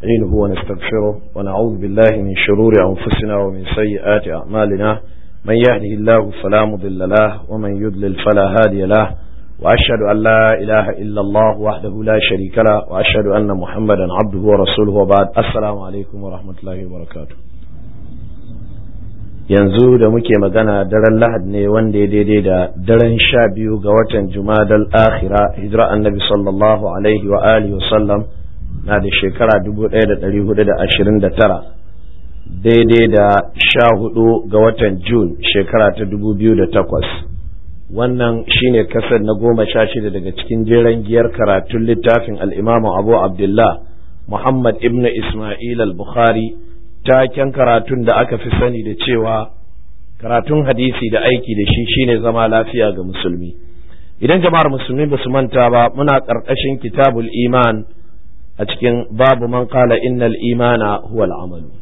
نستعينه ونستغفره ونعوذ بالله من شرور أنفسنا ومن سيئات أعمالنا من يهده الله فلا مضل له ومن يضلل فلا هادي له وأشهد أن لا إله إلا الله وحده لا شريك له وأشهد أن محمدا عبده ورسوله وبعد السلام عليكم ورحمة الله وبركاته yanzu da muke magana daren lahad ne wanda ya daidai da daren sha biyu ga watan jumadal akhira hijira annabi sallallahu alaihi wa alihi wasallam na da shekara dubu ɗaya da ɗari hudu da ashirin da tara daidai da sha hudu ga watan jun shekara ta dubu biyu da takwas wannan shine kasar na goma sha shida daga cikin jeren giyar karatun littafin al'imamu abu abdullah muhammad ibn ismail al-bukhari taken karatun da aka fi sani da cewa karatun hadisi da aiki da shi shine zama lafiya ga musulmi idan jama'ar musulmi ba su manta ba muna ƙarƙashin kitabul iman a cikin babu man qala innal imana huwa amalu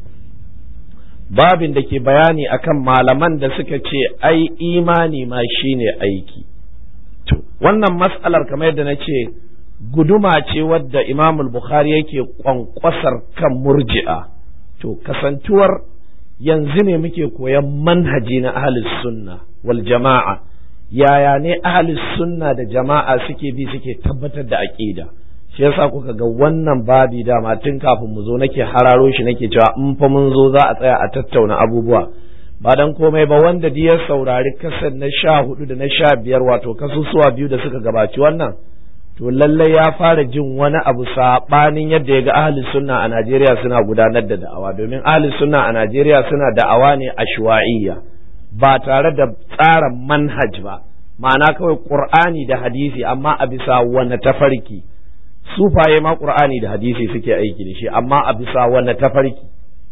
babin da ke bayani akan malaman da suka ce ai imani ma shine aiki to wannan mas'alar kamar yadda na ce guduma ce wadda imamul bukhari yake kwankwasar kan murji'a to kasantuwar yanzu ne muke koyan manhaji na ahlus sunna wal jama'a yaya ne ahlus sunna da jama'a suke bi suke tabbatar da aqida shi yasa kuka ga wannan babi dama tun kafin mu zo nake hararo shi nake cewa in fa mun zo za a tsaya a tattauna abubuwa ba dan komai ba wanda ya saurari kasar na sha hudu da na sha biyar wato kasusuwa biyu da suka gabaci wannan to lallai ya fara jin wani abu saɓanin yadda ya ga ahli sunna a Najeriya suna gudanar da da'awa domin ahli sunna a Najeriya suna da'awa ne a shuwa'iyya ba tare da tsara manhaj ba ma'ana kawai qur'ani da hadisi amma a bisa wani tafarki sufaye ma qur'ani da hadisi suke aiki da shi amma a bisa wani tafarki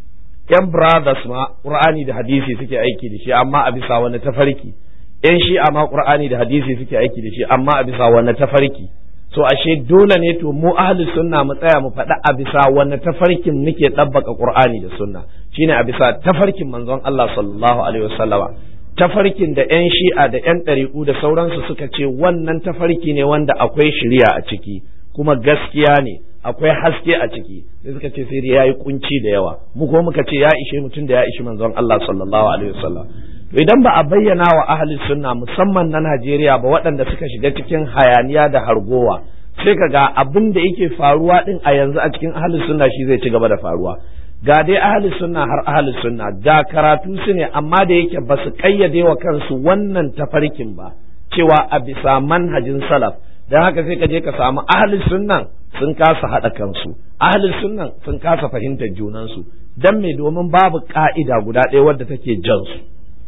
yan brothers ma qur'ani da hadisi suke aiki da shi amma a bisa wani tafarki yan shi'a ma qur'ani da hadisi suke aiki da shi amma a bisa wani tafarki so ashe dole ne to mu ahli sunna mu tsaya mu faɗa a bisa wanne tafarkin muke ɗabbaka qur'ani da sunna shine a bisa tafarkin manzon Allah sallallahu alaihi wasallama tafarkin da yan shi'a da yan ɗariƙu da sauransu suka ce wannan tafarki ne wanda akwai shiriya a ciki kuma gaskiya ne akwai haske a ciki sai suka ce sai ya yi kunci da yawa mu ko muka ce ya ishe mutum da ya ishi manzon Allah sallallahu alaihi wasallam to idan ba a bayyana wa ahli sunna musamman na Najeriya ba waɗanda suka shiga cikin hayaniya da hargowa sai ka ga abin da yake faruwa din a yanzu a cikin ahli sunna shi zai ci gaba da faruwa ga dai ahli sunna har ahli sunna ga karatu su ne amma da yake ba su kayyade wa kansu wannan tafarkin ba cewa a bisa manhajin salaf don haka sai ka je ka samu ahli sunnan sun kasa haɗa kansu ahli sunnan sun kasa fahimtar junansu dan me domin babu ka'ida guda ɗaya wadda take jansu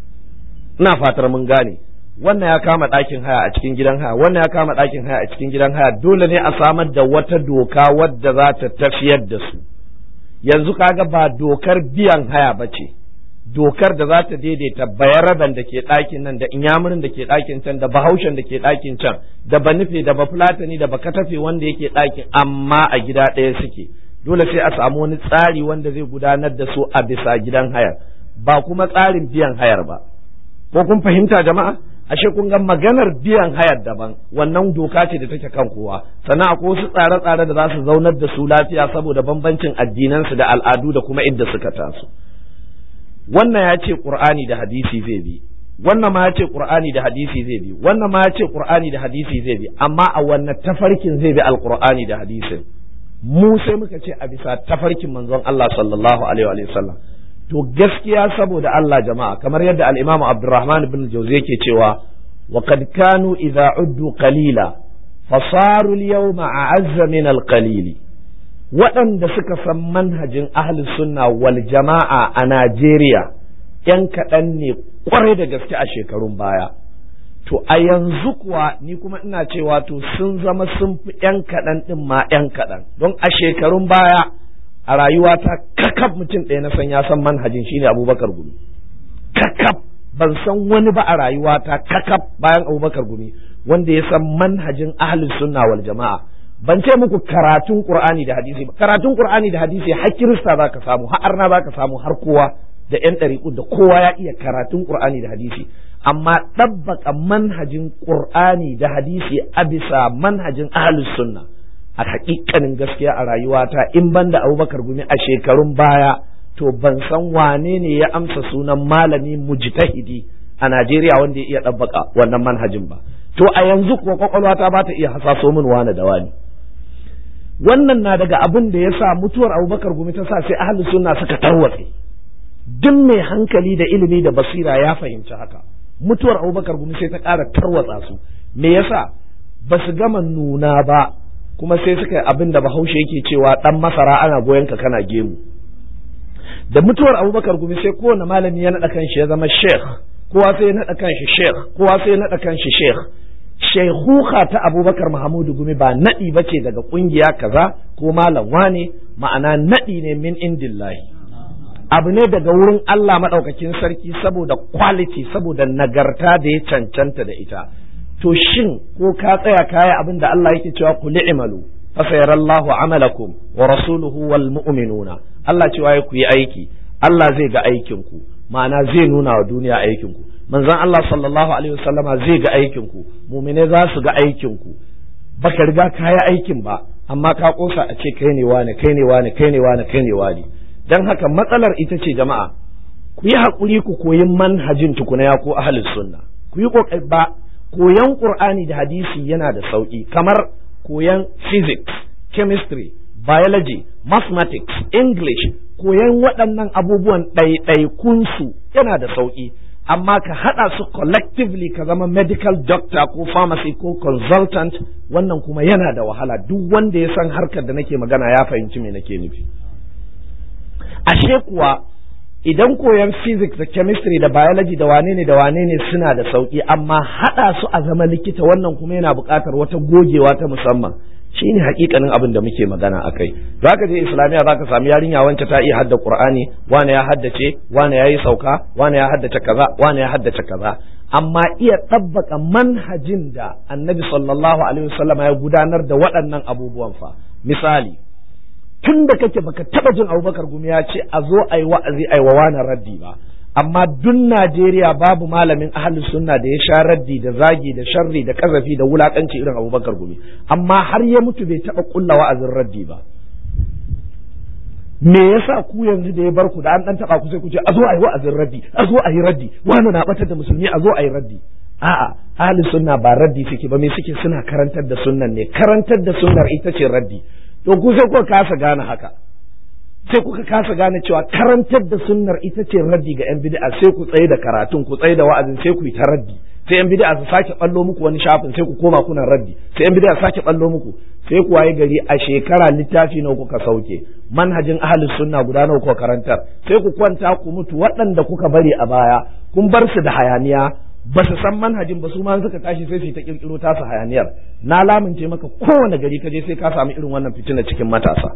ina fatar mun gane wannan ya kama ɗakin haya a cikin gidan haya wannan ya kama ɗakin haya a cikin gidan haya dole ne a samar da wata doka wadda za ta tafiyar da su yanzu kaga ba dokar biyan haya ba ce dokar da za ta daidaita bayaraban da ke ɗakin nan da inyamurin da ke ɗakin can da bahaushen da ke ɗakin can da ba nufe da ba fulatani da ba katafe wanda yake ɗakin amma a gida ɗaya suke dole sai a samu wani tsari wanda zai gudanar da su a bisa gidan hayar ba kuma tsarin biyan hayar ba ko kun fahimta jama'a ashe kun ga maganar biyan hayar daban wannan doka ce da take kan kowa sannan akwai wasu tsare-tsare da za su zaunar da su lafiya saboda bambancin addinansu da al'adu da kuma idda suka taso wannan ya ce qur'ani da hadisi zai bi wannan ma ya ce qur'ani da hadisi zai bi wannan ma ya ce qur'ani da hadisi zai bi amma a wannan tafarkin zai bi alqur'ani da hadisin mu sai muka ce a bisa tafarkin manzon Allah sallallahu alaihi wa sallam to gaskiya saboda Allah jama'a kamar yadda al-Imam Abdurrahman ibn Jawzi yake cewa wa qad kanu idza uddu qalila fasaru al-yawma a'azza min al-qalil waɗanda suka san manhajin ahli sunna wal jama'a a Najeriya yan kaɗan ne kwarai da gaske a shekarun baya to a yanzu kuwa ni kuma ina cewa to sun zama sun fi yan kaɗan ɗin ma yan kaɗan don a shekarun baya a rayuwata kakab mutum ɗaya na san ya san manhajin shine abubakar gumi kakab ban san wani ba a rayuwata kakab bayan abubakar gumi wanda ya san manhajin ahlus sunna wal jama'a ban ce muku karatun qur'ani da hadisi ba karatun qur'ani da hadisi har kirista zaka samu har arna zaka samu har kowa da yan ɗariƙu da kowa ya iya karatun qur'ani da hadisi amma ɗabbaka manhajin qur'ani da hadisi a bisa manhajin ahlus sunna a hakikanin gaskiya a rayuwata in banda abubakar gumi a shekarun baya to ban san wane ne ya amsa sunan malami mujtahidi a Najeriya wanda ya iya ɗabbaka wannan manhajin ba to a yanzu kuwa kwakwalwata ba ta iya hasaso min wane da wani wannan na daga abin da ya sa mutuwar abubakar gumi ta sa sai ahalin sunna suka tarwatse duk mai hankali da ilimi da basira ya fahimci haka mutuwar abubakar gumi sai ta ƙara tarwatsa su me yasa ba su gama nuna ba kuma sai suka yi abin da bahaushe yake cewa ɗan masara ana goyon ka kana gemu da mutuwar abubakar gumi sai kowane malami ya naɗa kanshi ya zama sheikh kowa sai ya naɗa kanshi sheikh kowa sai ya naɗa kanshi sheikh shaihuka ta abubakar mahamudu gumi ba naɗi ba ce daga ƙungiya kaza ko malam wane ma'ana naɗi ne min indillahi abu ne daga wurin Allah maɗaukakin sarki saboda quality saboda nagarta da ya cancanta da ita to shin ko ka tsaya kaya abin da Allah yake cewa ku li'malu fa sayarallahu amalakum wa rasuluhu wal mu'minuna Allah cewa ku yi aiki Allah zai ga aikin ku ma'ana zai nuna wa duniya aikin ku manzon Allah sallallahu alaihi wasallama zai ga aikin ku mu'mine za su ga aikin ku baka riga kaya aikin ba amma ka kosa a ce kai ne wane kai ne wane kai ne wane kai ne wane dan haka matsalar ita ce jama'a ku yi haƙuri ku koyi manhajin tukuna ya ko ahlus sunna ku yi kokari ba koyan qur'ani da hadisi yana da sauki kamar koyan physics chemistry biology mathematics english koyan waɗannan abubuwan ɗaiɗaikunsu yana da sauki amma ka haɗa su collectively ka zama medical doctor ko pharmacy ko consultant wannan kuma yana da wahala duk wanda ya san harkar da nake magana ya fahimci me nake nufi ashe kuwa idan koyan physics da chemistry da biology da wane ne da wane ne suna da sauki amma haɗa su a zama likita wannan kuma yana buƙatar wata gogewa ta musamman shine hakikanin abin da muke magana a kai za ka je islamiyya za ka sami yarinya wance ta iya hadda qur'ani wane ya haddace wane ya yi sauka wane ya haddace kaza wane ya haddace kaza amma iya tabbaka manhajin da annabi sallallahu alaihi wasallam ya gudanar da waɗannan abubuwan fa misali tun da kake baka taba jin abubakar gumi ya ce a zo a yi wa'azi a yi wa wani raddi ba amma duk Najeriya babu malamin ahalin sunna da ya sha raddi da zagi da sharri da kazafi da wulakanci irin abubakar gumi amma har ya mutu bai taba kulla wa'azin raddi ba me yasa ku yanzu da ya bar ku da an dan taba ku sai ku ce a zo a yi wa'azin raddi a zo a yi raddi wani na batar da musulmi a zo a yi raddi a'a ahalin sunna ba raddi suke ba me suke suna karantar da sunnan ne karantar da sunnar ita ce raddi to ku sai kuka kasa gane haka sai kuka kasa gane cewa karantar da sunnar ita ce raddi ga yan bid'a sai ku tsaye da karatun ku tsaye da wa'azin sai ku yi ta raddi sai yan bid'a su sake ballo muku wani shafin sai ku koma kuna raddi sai yan bid'a sake ballo muku sai ku waye gari a shekara littafi nawa kuka sauke manhajin ahlus sunna guda nawa kuka karantar sai ku kwanta ku mutu waɗanda kuka bari a baya kun bar su da hayaniya ba su san manhajin ba su ma suka tashi sai su ta kirkiro tasu hayaniyar na lamince maka kowane gari ka je sai ka samu irin wannan fitina cikin matasa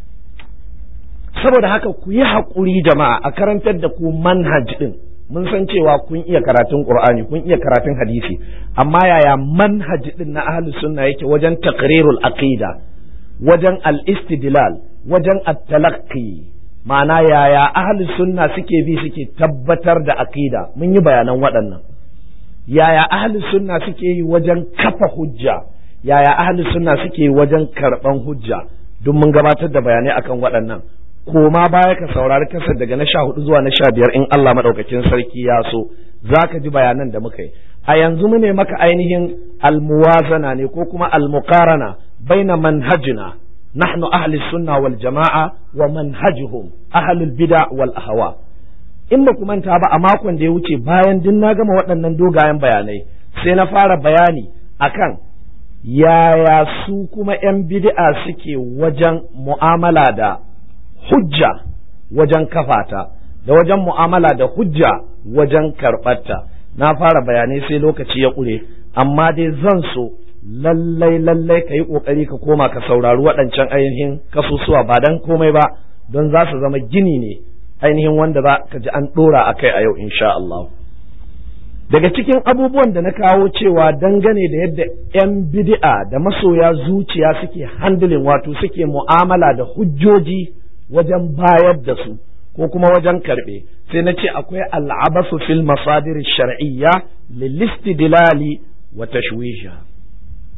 saboda haka ku yi haƙuri jama'a a karantar da ku manhaj din mun san cewa kun iya karatun qur'ani kun iya karatun hadisi amma yaya manhaj din na ahlus sunna yake wajen taqrirul aqida wajen al-istidlal wajen at-talaqqi ma'ana yaya ahlus sunna suke bi suke tabbatar da aqida mun yi bayanan waɗannan yaya ahlus sunna suke yi wajen kafa hujja yaya ahlus sunna suke yi wajen karban hujja duk mun gabatar da bayanai akan waɗannan koma baya ka saurari kasar daga na sha hudu zuwa na sha biyar in Allah maɗaukakin sarki ya so za ka ji bayanan da muka yi a yanzu mu ne maka ainihin almuwazana ne ko kuma almuqarana baina manhajina nahnu ahli sunna wal jama'a wa manhajuhum ahlul bid'a wal ahwa in ba ku manta ba a makon da ya wuce bayan din na gama waɗannan dogayen bayanai sai na fara bayani akan yaya su kuma 'yan bid'a suke wajen mu'amala da hujja wajen kafata da wajen mu'amala da hujja wajen karɓarta na fara bayanai sai lokaci ya ƙure amma dai zan so lallai lallai ka yi ƙoƙari ka koma ka saurari waɗancan ainihin kasusuwa ba don komai ba don za su zama gini ne ainihin wanda za ka ji an ɗora a kai a yau insha Allah daga cikin abubuwan da na kawo cewa dangane da yadda 'yan bid'a da masoya zuciya suke handling wato suke mu'amala da hujjoji wajen bayar da su ko kuma wajen karɓe sai na ce akwai al'abasu fil masadir shar'iyya lil istidlali wa tashwisha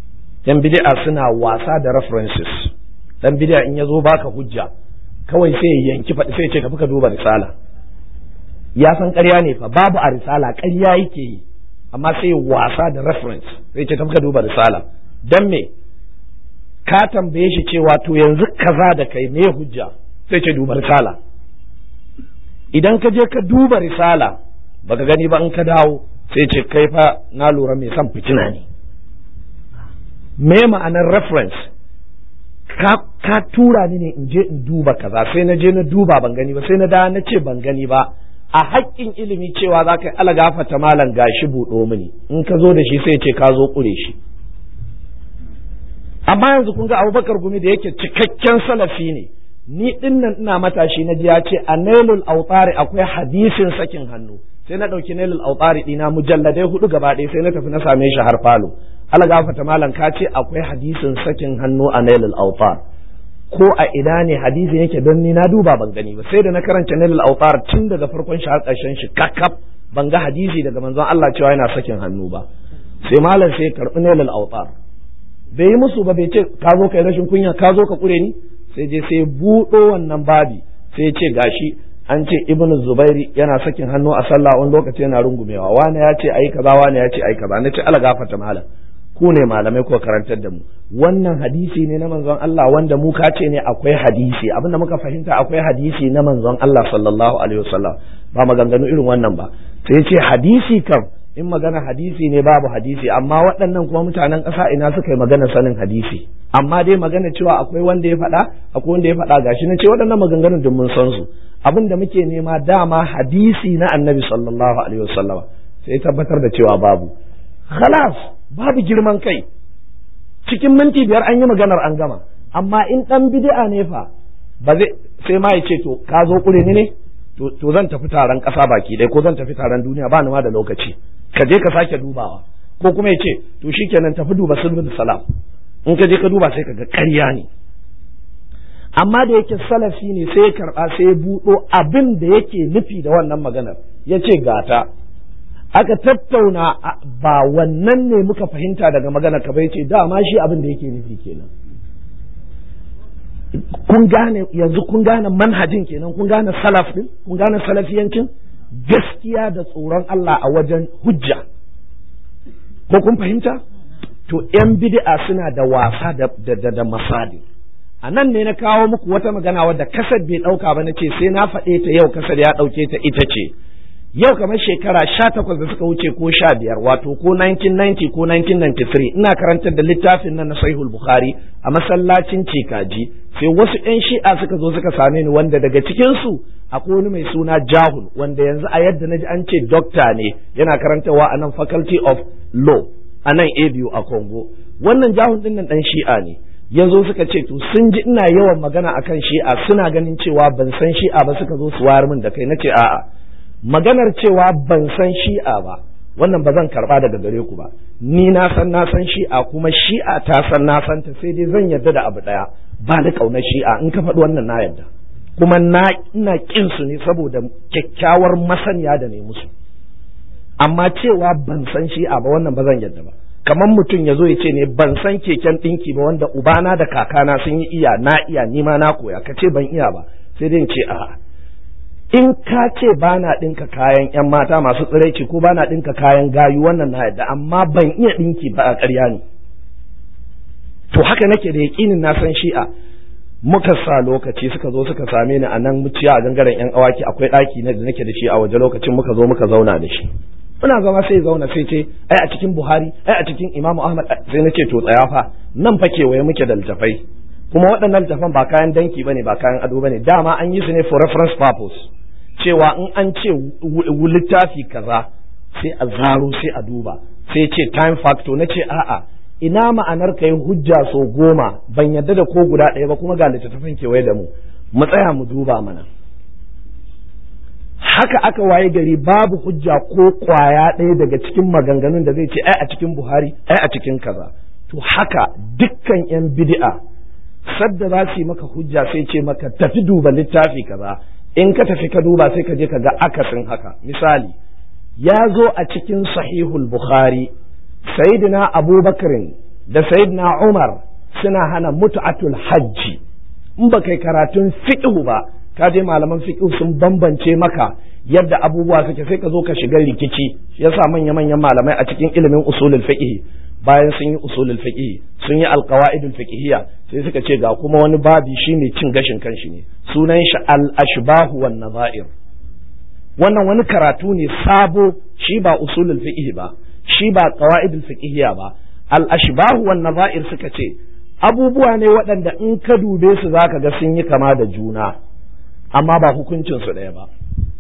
yan bid'a suna wasa da references dan bid'a in ya zo baka hujja kawai sai ya yanki faɗi sai ya ce tafi ka duba risala ya san ƙarya ne fa babu a risala ƙarya yake yi amma sai wasa da reference sai ce tafi ka duba risala dan me ka tambaye shi cewa to yanzu kaza da kai me hujja sai ce duba risala idan ka je ka duba risala baka gani ba in ka dawo sai ce kai fa na lura mai son fitina ne me ma'anar reference ka, ka tura ni ne in je in duba kaza sai na je na duba ban gani ba sai na da na ce ban gani ba a haƙƙin ilimi cewa za ka yi alagafata malam gashi buɗo mini in ka zo da shi sai ce ka zo ƙure shi amma yanzu kun ga abubakar gumi da yake cikakken salafi ne ni din nan ina matashi na ji ya ce a nailul autari akwai hadisin sakin hannu sai na ɗauki nailul autari ɗina mujalladai hudu gaba ɗaya sai na tafi na same shi har falo alagafata malam ka ce akwai hadisin sakin hannu a nailul autar ko a ina ne hadisi yake don ni na duba ban gani ba sai da na karanta nailul autar tun daga farkon shi har ƙarshen shi kakkaf ban ga hadisi daga manzon Allah cewa yana sakin hannu ba sai malam sai karɓi nailul autar bai yi musu ba bai ce ka zo kai rashin kunya ka zo ka kure ni sai je sai buɗo wannan babi sai ce gashi an ce ibn zubairi yana sakin hannu a sallah wani lokaci yana rungumewa wani ya ce ai kaza wani ya ce ai kaza nace ala gafarta malam ku ne malamai ko karantar da mu wannan hadisi ne na manzon Allah wanda mu ka ce ne akwai hadisi abinda muka fahimta akwai hadisi na manzon Allah sallallahu alaihi wasallam ba maganganu irin wannan ba sai ce hadisi kam in magana hadisi ne babu hadisi amma waɗannan kuma mutanen ƙasa ina suka yi magana sanin hadisi amma dai magana cewa akwai wanda ya faɗa akwai wanda ya faɗa gashi na ce waɗannan maganganun duk mun san su abin da muke nema dama hadisi na annabi sallallahu alaihi wasallam sai tabbatar da cewa babu khalas babu girman kai cikin minti biyar an yi maganar an gama amma in ɗan bid'a ne fa ba zai sai ma ya ce to ka zo kure ni ne to zan tafi taron ƙasa baki ɗaya ko zan tafi taron duniya ba ni ma da lokaci ka je ka sake dubawa ko kuma ya ce to shikenan tafi duba sulhul salam in ka je ka duba sai ka ga ƙarya ne amma da yake salafi ne sai ya karɓa sai ya buɗo abin da yake nufi da wannan maganar ya ce gata aka tattauna ba wannan ne muka fahimta daga magana ka bai ce dama shi abin da yake nufi kenan kun gane yanzu kun gane manhajin kenan kun gane salaf din kun gane salafiyancin gaskiya da tsoron Allah a wajen hujja ko kun fahimta to yan bid'a suna da wasa da da da masadi a nan ne na kawo muku wata magana wadda kasar bai dauka ba nace sai na faɗe ta yau kasar ya dauke ta ita ce yau kamar shekara sha takwas da suka wuce ko sha biyar wato ko 1990 ko 1993 ina karantar da littafin nan na sahihul bukhari a masallacin cikaji sai wasu 'yan shi'a suka zo suka same ni wanda daga cikinsu akwai wani mai suna jahul wanda yanzu a yadda na ji an ce dokta ne yana karantarwa a nan faculty of law a nan abu a congo wannan jahul din nan dan shi'a ne yanzu suka ce to sun ji ina yawan magana akan shi'a suna ganin cewa ban san shi'a ba suka zo su wayar min da kai nace a'a maganar cewa ban san shi'a ba wannan ba zan karba daga gare ku ba ni na san na san shi'a kuma shi'a ta san na san ta sai dai zan yarda da abu daya ba da kaunar shi'a in ka faɗi wannan na yarda kuma na ina kin su ne saboda kyakkyawar masaniya da ne musu amma cewa ban san shi'a ba wannan ba zan yarda ba kamar mutum ya zo ya ce ne ban san keken ɗinki ba wanda ubana da kakana sun yi iya na iya ni ma na koya ka ce ban iya ba sai dai in ce a'a in ka ce ba na ɗinka kayan 'yan mata masu tsiraici ko ba na ɗinka kayan gayu wannan na yadda amma ban iya ɗinki ba a ƙarya ne to haka nake da yaƙinin na san shi'a muka sa lokaci suka zo suka same ni a nan muciya a gangaren 'yan awaki akwai ɗaki na da nake da shi a waje lokacin muka zo muka zauna da shi muna zama sai zauna sai ce ai a cikin buhari ai a cikin imamu ahmad sai na ce to tsaya fa nan fa kewaye muke da littafai kuma waɗannan littafan ba kayan danki bane ba kayan ado bane dama an yi su ne for reference purpose cewa in an ce littafi kaza sai a zaro sai a duba sai ce time factor na ce a'a ina ma'anar ka yi hujja so goma ban yadda da ko guda ɗaya ba kuma ga littattafan kewaye da mu mu tsaya mu duba mana haka aka waye gari babu hujja ko kwaya ɗaya daga cikin maganganun da zai ce ai a cikin buhari ai a cikin kaza to haka dukkan yan bid'a sadda za su yi maka hujja sai ce maka tafi duba littafi kaza in ka tafi ka duba sai ka je ka ga akasin haka misali ya zo a cikin sahihul bukhari sayyidina abubakarin da sayyidina Umar suna hana mutu'atul hajji in ba kai karatun fiqhu ba ka je malaman fiqhu sun bambance maka yadda abubuwa suke sai ka zo ka shiga rikici yasa manya manyan malamai a cikin ilimin usulul fiqh bayan sun yi usulul fiqh sun yi alqawaidul fiqhiyya sai suka ce ga kuma wani babi shine cin gashin kanshi ne sunan shi al ashbahu wan nazair wannan wani karatu ne sabo shi ba usulul fiqh ba shi ba qawaidul fiqhiyya ba al ashbahu wan nazair suka ce abubuwa ne waɗanda in ka dube su zaka ga sun yi kama da juna amma ba hukuncin su ɗaya ba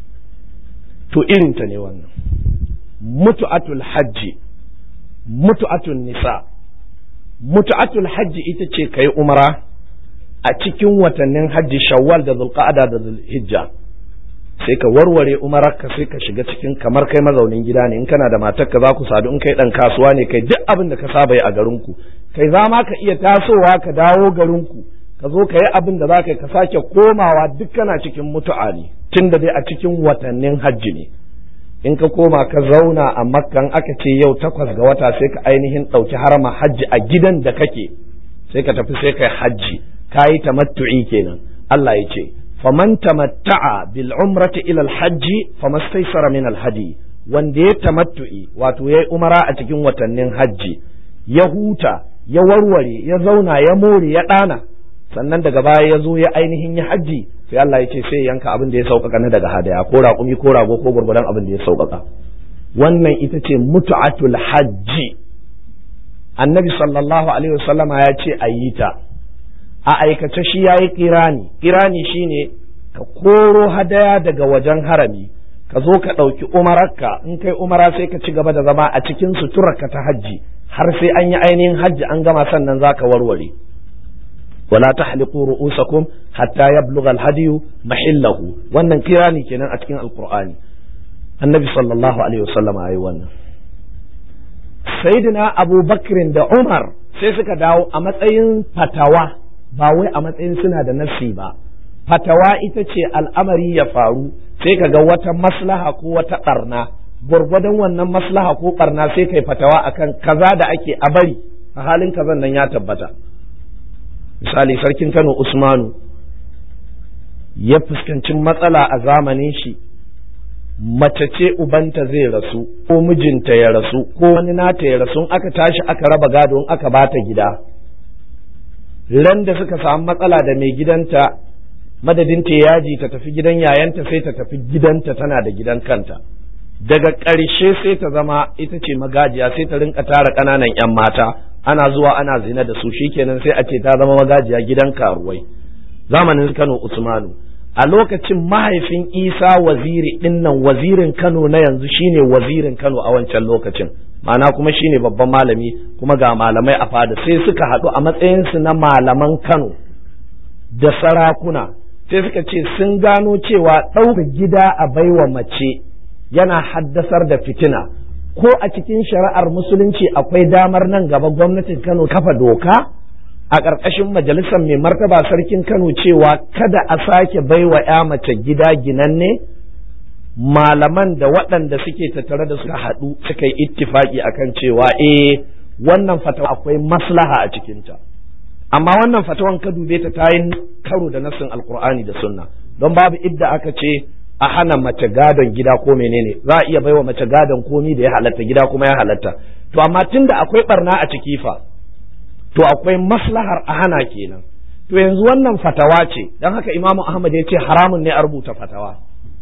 to irinta ne wannan mutu'atul hajji mutu'atul nisa mutu'atul hajji ita ce kai umara a cikin watannin hajji shawwal da zulqa'ada da zulhijja sai ka warware umararka sai ka shiga cikin kamar kai mazaunin gida ne in kana da matarka za ku sadu in kai dan kasuwa ne kai duk abin da ka saba yi a garinku kai za ma ka iya tasowa ka dawo garinku ka zo ka yi abin da za ka yi ka sake komawa duk kana cikin mutu'a ne tun da dai a cikin watannin hajji ne in ka koma ka zauna a makkan aka ce yau takwas ga wata sai ka ainihin ɗauki harama hajji a gidan da kake sai ka tafi sai ka yi hajji ka yi tamattu'i kenan Allah ya ce faman tamatta'a bil umrati ila al hajji famastaysara min al hadi wanda ya tamattu'i wato yayi umara a cikin watannin hajji ya huta ya warware ya zauna ya more ya ɗana sannan daga baya ya zo ya ainihin ya hajji sai Allah ya ce sai yanka abin da ya sauƙaƙa na daga hadaya ko raƙumi ko rago ko gurguran abin da ya sauƙaƙa wannan ita ce mutu'atul hajji annabi sallallahu alaihi wasallama ya ce a yi ta a aikace shi ya yi kirani kirani shine ka koro hadaya daga wajen harami ka zo ka ɗauki umararka in kai umara sai ka ci gaba da zama a cikin suturarka ta hajji har sai an yi ainihin hajji an gama sannan za ka warware ولا تحلقوا رؤوسكم حتى يبلغ الهدي محله wannan kirani kenan a cikin alqur'ani annabi sallallahu alaihi wasallam ayi wannan sayyidina abu bakrin da umar sai suka dawo a matsayin fatawa ba wai a matsayin suna da nassi ba fatawa ita ce al'amari ya faru sai ka ga wata maslaha ko wata barna gwargwadon wannan maslaha ko barna sai kai fatawa akan kaza da ake a bari a halin kazan nan ya tabbata misali sarkin kano usmanu ya fuskanci matsala a zamanin shi mace ce ubanta zai rasu ko mijinta ya rasu ko wani nata ya rasu aka tashi aka raba gado in aka bata gida ran da suka samu matsala da mai gidanta madadin ta yaji ta tafi gidan yayanta sai ta tafi gidanta tana da gidan kanta daga ƙarshe sai ta zama ita ce magajiya sai ta rinka tara ƙananan 'yan mata ana zuwa ana zina da su shikenan sai a ce ta zama magajiya gidan karuwai zamanin Kano Usmanu a lokacin mahaifin Isa waziri dinnan wazirin Kano na yanzu shine wazirin Kano a wancan lokacin ma'ana kuma shine babban malami kuma ga malamai a fada sai suka haɗu a matsayinsu na malaman Kano da sarakuna sai suka ce sun gano cewa ɗauka gida a baiwa mace yana haddasar da fitina ko a cikin shari'ar musulunci akwai damar nan gaba gwamnatin Kano kafa doka a ƙarƙashin majalisar mai martaba sarkin Kano cewa kada a sake baiwa ya mace gida ginanne malaman da waɗanda suke tattare da suka haɗu suka yi ittifaki akan cewa eh wannan fatawa akwai maslaha a cikinta amma wannan fatawan ka dube ta ta yi karo da nassin alkur'ani da sunna don babu idda aka ce a hana mace gadon gida ko menene za a iya baiwa mace gadon komi da ya halatta gida kuma ya halatta to amma tunda akwai barna a ciki fa to akwai maslahar a hana kenan to yanzu wannan fatawa ce don haka imamu ahmad ya ce haramun ne a rubuta fatawa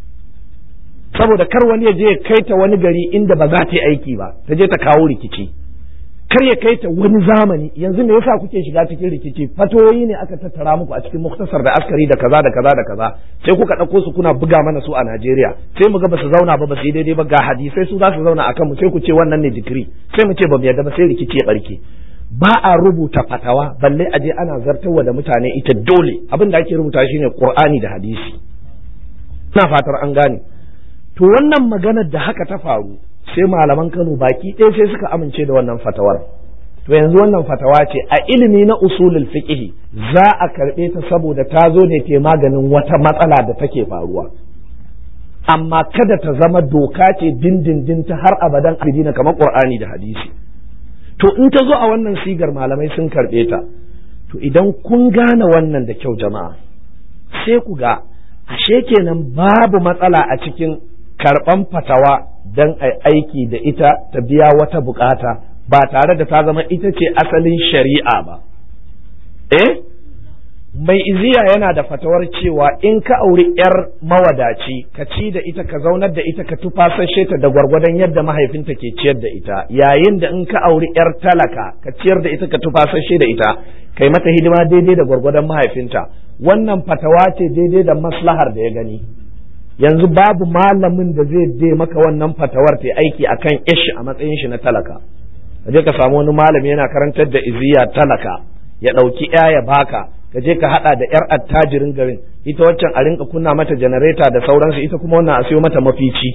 saboda kar wani ya je ya kai ta wani gari inda ba za ta yi aiki ba ta je ta kawo rikici kar ya kai ta wani zamani yanzu me yasa kuke shiga cikin rikici fatoyi ne aka tattara muku a cikin muktasar da askari da kaza da kaza da kaza sai kuka ɗauko su kuna buga mana su a Najeriya sai mu ga ba su zauna ba ba su yi daidai ba ga hadisai su za su zauna akan mu sai ku ce wannan ne digiri sai mu ce ba mu yarda ba sai rikici ya barke ba a rubuta fatawa balle a je ana zartarwa da mutane ita dole abin da ake rubuta shine Qur'ani da hadisi ina fatar an gane to wannan maganar da haka ta faru sai malaman Kano baki ɗaya sai suka amince da wannan fatawar to yanzu wannan fatawa ce a ilimi na usulul fiqh za a karɓe ta saboda ta zo ne ke maganin wata matsala da take faruwa amma kada ta zama doka ce dindindin ta har abadan abidina kamar Qur'ani da hadisi to in ta zo a wannan sigar malamai sun karɓe ta to idan kun gane wannan da kyau jama'a sai ku ga ashe kenan babu matsala a cikin karɓan fatawa don a aiki da ita ta biya wata bukata ba tare da ta zama ita ce asalin shari'a ba eh mai iziya yana da fatawar cewa in ka auri yar mawadaci ka ci da ita ka zaunar da ita ka tufasashe ta da gwargwadon yadda mahaifinta ke ciyar da ita yayin da in ka auri yar talaka ka ciyar da ita ka tufasashe da ita kai mata hidima daidai da gwargwadon mahaifinta wannan fatawa ce daidai da maslahar da ya gani yanzu babu malamin da zai je maka wannan fatawar ta aiki akan ishi a matsayin shi na talaka je ka samu wani malami yana karantar da iziya talaka ya ɗauki ya ya baka ka je ka hada da yar attajirin garin ita waccan a rinka kunna mata janareta da sauransu ita kuma wannan a siyo mata mafici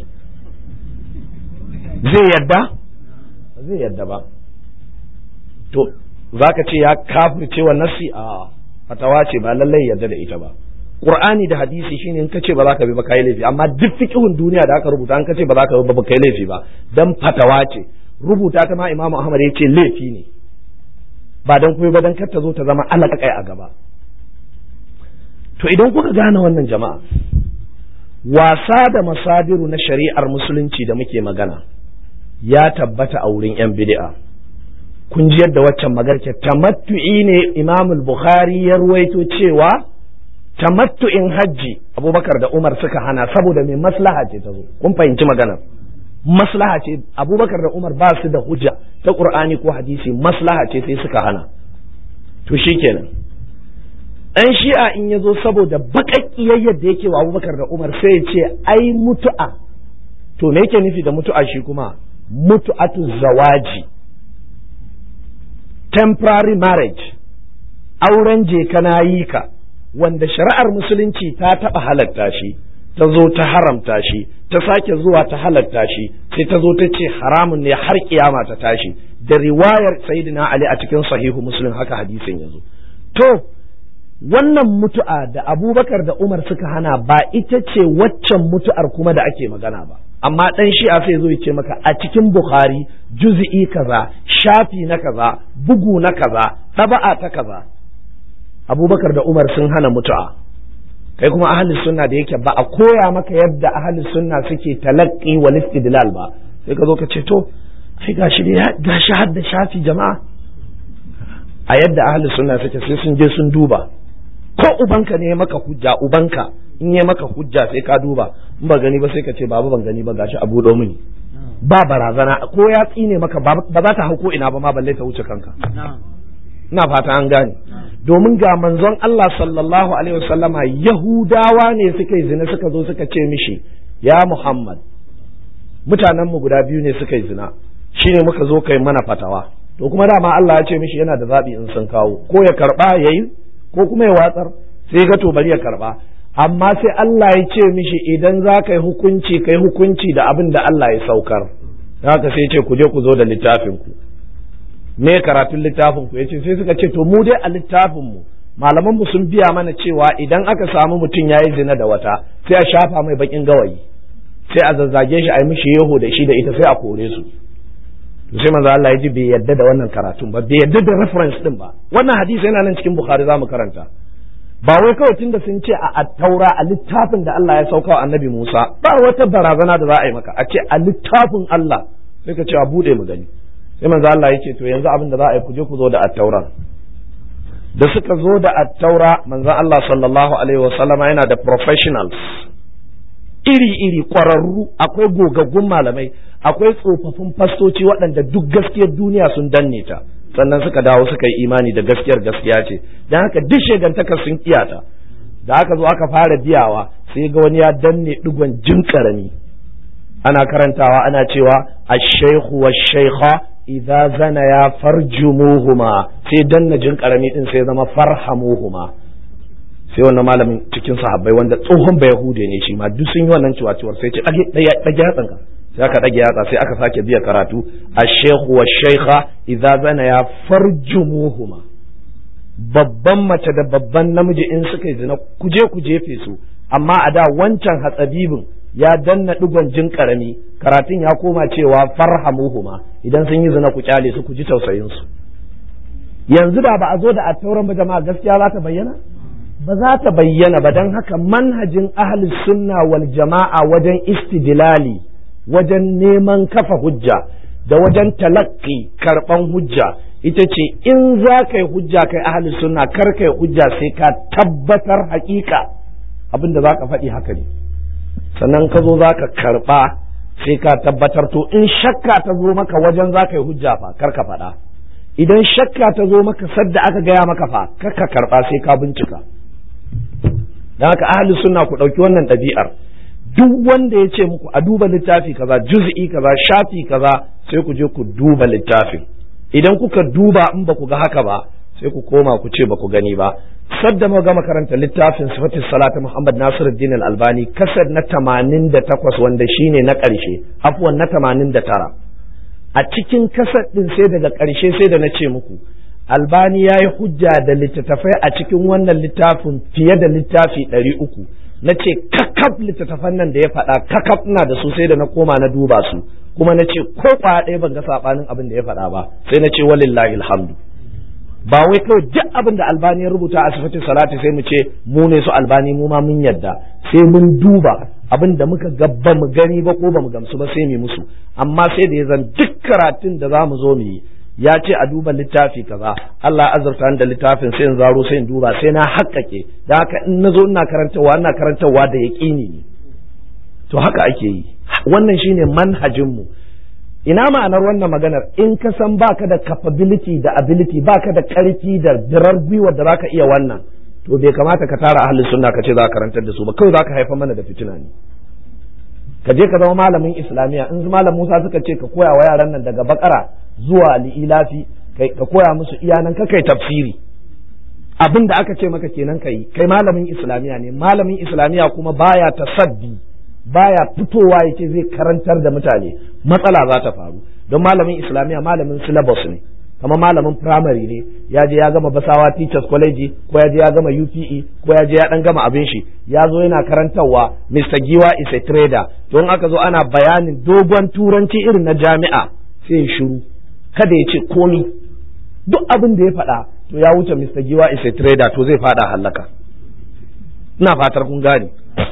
zai yadda zai yadda ba to zaka ce ya kafirce wa nasi a fatawa ce ba lallai yadda da ita ba Qur'ani da hadisi shine in kace ba za ka bi ba kai laifi amma duk fiqhun duniya da aka rubuta an kace ba za ka bi ba kai laifi ba dan fatawa ce rubuta ta ma Imam Ahmad ya ce laifi ne ba dan kuma ba dan kar ta zo ta zama alaƙaƙai a gaba to idan kuka gane wannan jama'a wasa da masadiru na shari'ar musulunci da muke magana ya tabbata a wurin 'yan bid'a kun ji yadda waccan magarke tamattu'i ne imam bukhari ya ruwaito cewa tamattu'in hajji abubakar da umar suka hana saboda mai maslaha ce ta zo kun fahimci maganar maslaha ce abubakar da umar ba su da hujja ta qur'ani ko hadisi maslaha ce sai suka hana to shikenan dan shi'a in ya zo saboda baƙaƙiyayyar da yake wa abubakar da umar sai ya ce ai mutu'a to me yake nufi da mutu'a shi kuma mutu'atu zawaji temporary marriage auren je kana yi ka wanda shari'ar musulunci ta taɓa halatta shi ta zo ta haramta shi ta sake zuwa ta halatta shi sai ta zo ta ce haramun ne har kiyama ta tashi da riwayar sayyidina ali a cikin sahihu muslim haka hadisin ya zo to wannan mutu'a da abubakar da umar suka hana ba ita ce waccan mutu'ar kuma da ake magana ba amma dan shi'a sai zo ya ce maka a cikin bukhari juz'i kaza shafi na kaza bugu na kaza ɗaba'a ta kaza abubakar da umar sun hana mutu'a kai kuma ahli sunna da yake ba a koya maka yadda ahli sunna suke talaqqi wal istidlal ba sai ka zo ka ce to ai gashi da gashi hadda shafi jama'a a yadda ahli sunna suke sai sun je sun duba ko ubanka ne maka hujja ubanka in ya maka hujja sai ka duba in ba gani ba sai ka ce babu ban gani ba gashi abu do mini ba barazana ko ya tsine maka ba za ta hau ko ina ba ma balle ta wuce kanka ina fata an gane domin ga manzon Allah sallallahu alaihi wasallama yahudawa ne suka yi zina suka zo suka ce mishi ya Muhammad mutanen mu guda biyu ne suka yi zina shine muka zo kai mana fatawa to kuma dama Allah ya ce mishi yana da zabi in sun kawo ko ya karba yayi ko kuma ya watsar sai ga to bari ya karba amma sai Allah ya ce mishi idan za ka yi hukunci kai hukunci da abin da Allah ya saukar haka sai ce ku je ku zo da littafin ku me karatun littafin ku yace sai suka ce to mu dai a littafin mu malaman mu sun biya mana cewa idan aka samu mutum yayi zina da wata sai a shafa mai bakin gawayi sai a zazzage shi a yi mishi yeho da shi da ita sai a kore su to sai manzo Allah ya ji bai yadda da wannan karatun ba bai yadda da reference din ba wannan hadisi yana nan cikin Bukhari za mu karanta ba wai kawai tunda sun ce a attaura a littafin da Allah ya sauka wa annabi Musa ba wata barazana da za a yi maka a ce a littafin Allah sai ka ce a bude mu gani sai manzo Allah ya ce to yanzu abin da za a yi ku je ku zo da attaura da suka zo da attaura manzo Allah sallallahu alaihi wa sallama yana da professionals iri-iri kwararru akwai gogaggun malamai akwai tsofaffin fastoci waɗanda duk gaskiyar duniya sun danne ta sannan suka dawo suka yi imani da gaskiyar gaskiya ce don haka duk shegantakar sun kiyata da aka zo aka fara biyawa sai ga wani ya danne digon jin karami ana karantawa ana cewa ash-shaykhu wash-shaykha idza zana ya farjumuhuma sai danna jin karami din sai zama farhamuhuma sai wannan malamin cikin sahabbai wanda tsohon bai yahude ne shi ma duk sun yi wannan ciwaciwar sai ce dage yatsanka sai aka dage yatsa sai aka sake biya karatu ash-shaykhu wash-shaykha idza zana ya farjumuhuma babban mace da babban namiji in suka yi zina kuje ku jefe su amma a da wancan hatsabibin ya danna digon jin karami karatun ya koma cewa farhamuhuma idan sun yi zina ku kyale su ku ji tausayin su yanzu da ba a zo da attauran ba jama'a gaskiya za ta bayyana ba za ta bayyana ba don haka manhajin ahli sunna wal jama'a wajen istidlali wajen neman kafa hujja da wajen talakki karban hujja ita ce in za ka yi hujja kai ahli sunna kar ka yi hujja sai ka tabbatar hakika abin da za ka faɗi haka ne sannan ka zo za ka karɓa sai ka tabbatar to in shakka ta zo maka wajen za ka yi hujja fa kar ka faɗa idan shakka ta zo maka sadda aka gaya maka fa kar ka karɓa sai ka bincika don haka ahli sunna ku ɗauki wannan ɗabi'ar duk wanda ya ce muku a duba littafi kaza juz'i kaza shafi kaza sai ku je ku duba littafin idan kuka duba in ba ku ga haka ba sai ku koma ku ce ba ku gani ba sadda mu gama karanta littafin sifatis salatu Muhammad Nasiruddin Al-Albani kasar na 88 wanda shine na ƙarshe afwan na 89 a cikin kasar din sai daga ƙarshe sai da na ce muku Albani ya yi hujja da littattafai a cikin wannan littafin fiye da littafi ɗari uku na ce kakaf littattafan nan da ya faɗa kakaf ina da su sai da na koma na duba su kuma na ce ko kwaya ɗaya ban ga saɓanin abin da ya faɗa ba sai na ce walillahi alhamdu ba wai kawai duk abin da albani ya rubuta a sifatin salati sai mu ce mu ne su albani mu ma mun yadda sai mun duba abin da muka ga ba mu gani ba ko ba mu gamsu ba sai mu musu amma sai da ya zan duk karatun da za mu zo mu yi ya ce a duba littafi kaza Allah azurta da littafin sai in zaro sai in duba sai na haƙƙaƙe da haka in nazo ina karantawa ina karantawa da yaƙini ne to haka ake yi wannan shine manhajin mu ina ma'anar wannan maganar in ka san baka da capability da ability baka da ƙarfi da dirar gwiwar da zaka iya wannan to bai kamata ka tara ahli sunna ka ce za ka karantar da su ba kawai za ka haifa mana da fitina ne ka je ka zama malamin islamiya in malam Musa suka ce ka koya wa yaran nan daga bakara zuwa li'ilafi ka koya musu iyanan ka kai tafsiri abin da aka ce maka kenan kai kai malamin islamiya ne malamin islamiya kuma baya tasaddi baya fitowa yake zai karantar da mutane matsala za ta faru don malamin islamiya malamin syllabus ne kamar malamin primary ne ya je ya gama basawa teachers college ko ya je ya gama UPE ko ya je ya dan gama abin shi ya zo yana karantarwa Mr. Giwa is a trader to in aka zo ana bayanin dogon turanci irin na jami'a sai ya shiru kada ya ce komi duk abin da ya faɗa to ya wuce Mr. Giwa is a trader to zai faɗa hallaka ina fatar kun gane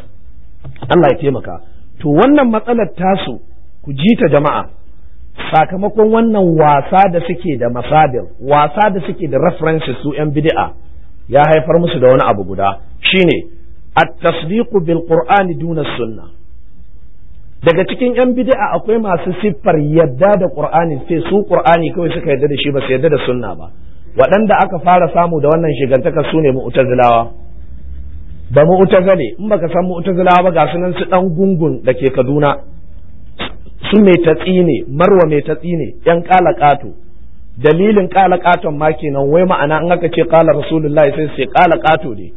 Allah ya taimaka to wannan matsalar tasu ku ji ta jama'a sakamakon wannan wasa da suke da masadir wasa da suke da references su yan bid'a ya haifar musu da wani abu guda shine at-tasdiqu bil qur'ani duna sunnah daga cikin yan bid'a akwai masu siffar yadda da qur'ani sai su qur'ani kawai suka yadda da shi ba su yadda da sunna ba waɗanda aka fara samu da wannan shigantaka su ne mu'tazilawa ba mu'tazile in baka san mu'tazilawa ba ga sunan su dan gungun da ke Kaduna su mai tatsi ne marwa mai tatsi ne yan kala kato dalilin kala katon ma kenan wai ma'ana in aka ce kala rasulullahi sai su ce kala kato ne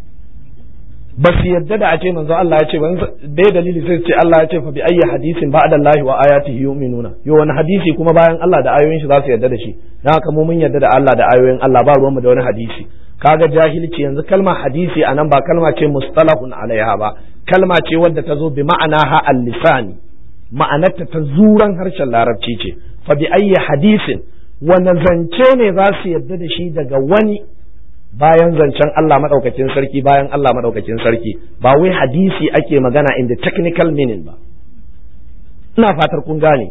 ba su yadda da a ce manzo Allah ya ce ba dai dalili sai ce Allah ya ce fa bi ayyi hadisin ba'da Allah wa ayatihi yu'minuna yo wani hadisi kuma bayan Allah da ayoyin shi za su yadda da shi dan haka mu mun yadda da Allah da ayoyin Allah ba ruwanmu da wani hadisi kaga jahilci yanzu kalma hadisi anan ba kalma ce mustalahun alaiha ba kalma ce wadda ta zo bi ma'ana ha al-lisani ma'anarta ta zuran harshen larabci ce fa bi ayyi hadisin wani zance ne za su yadda da shi daga wani bayan zancen Allah madaukakin sarki bayan Allah madaukakin sarki ba wai hadisi ake magana in the technical meaning ba ina fatar kun gane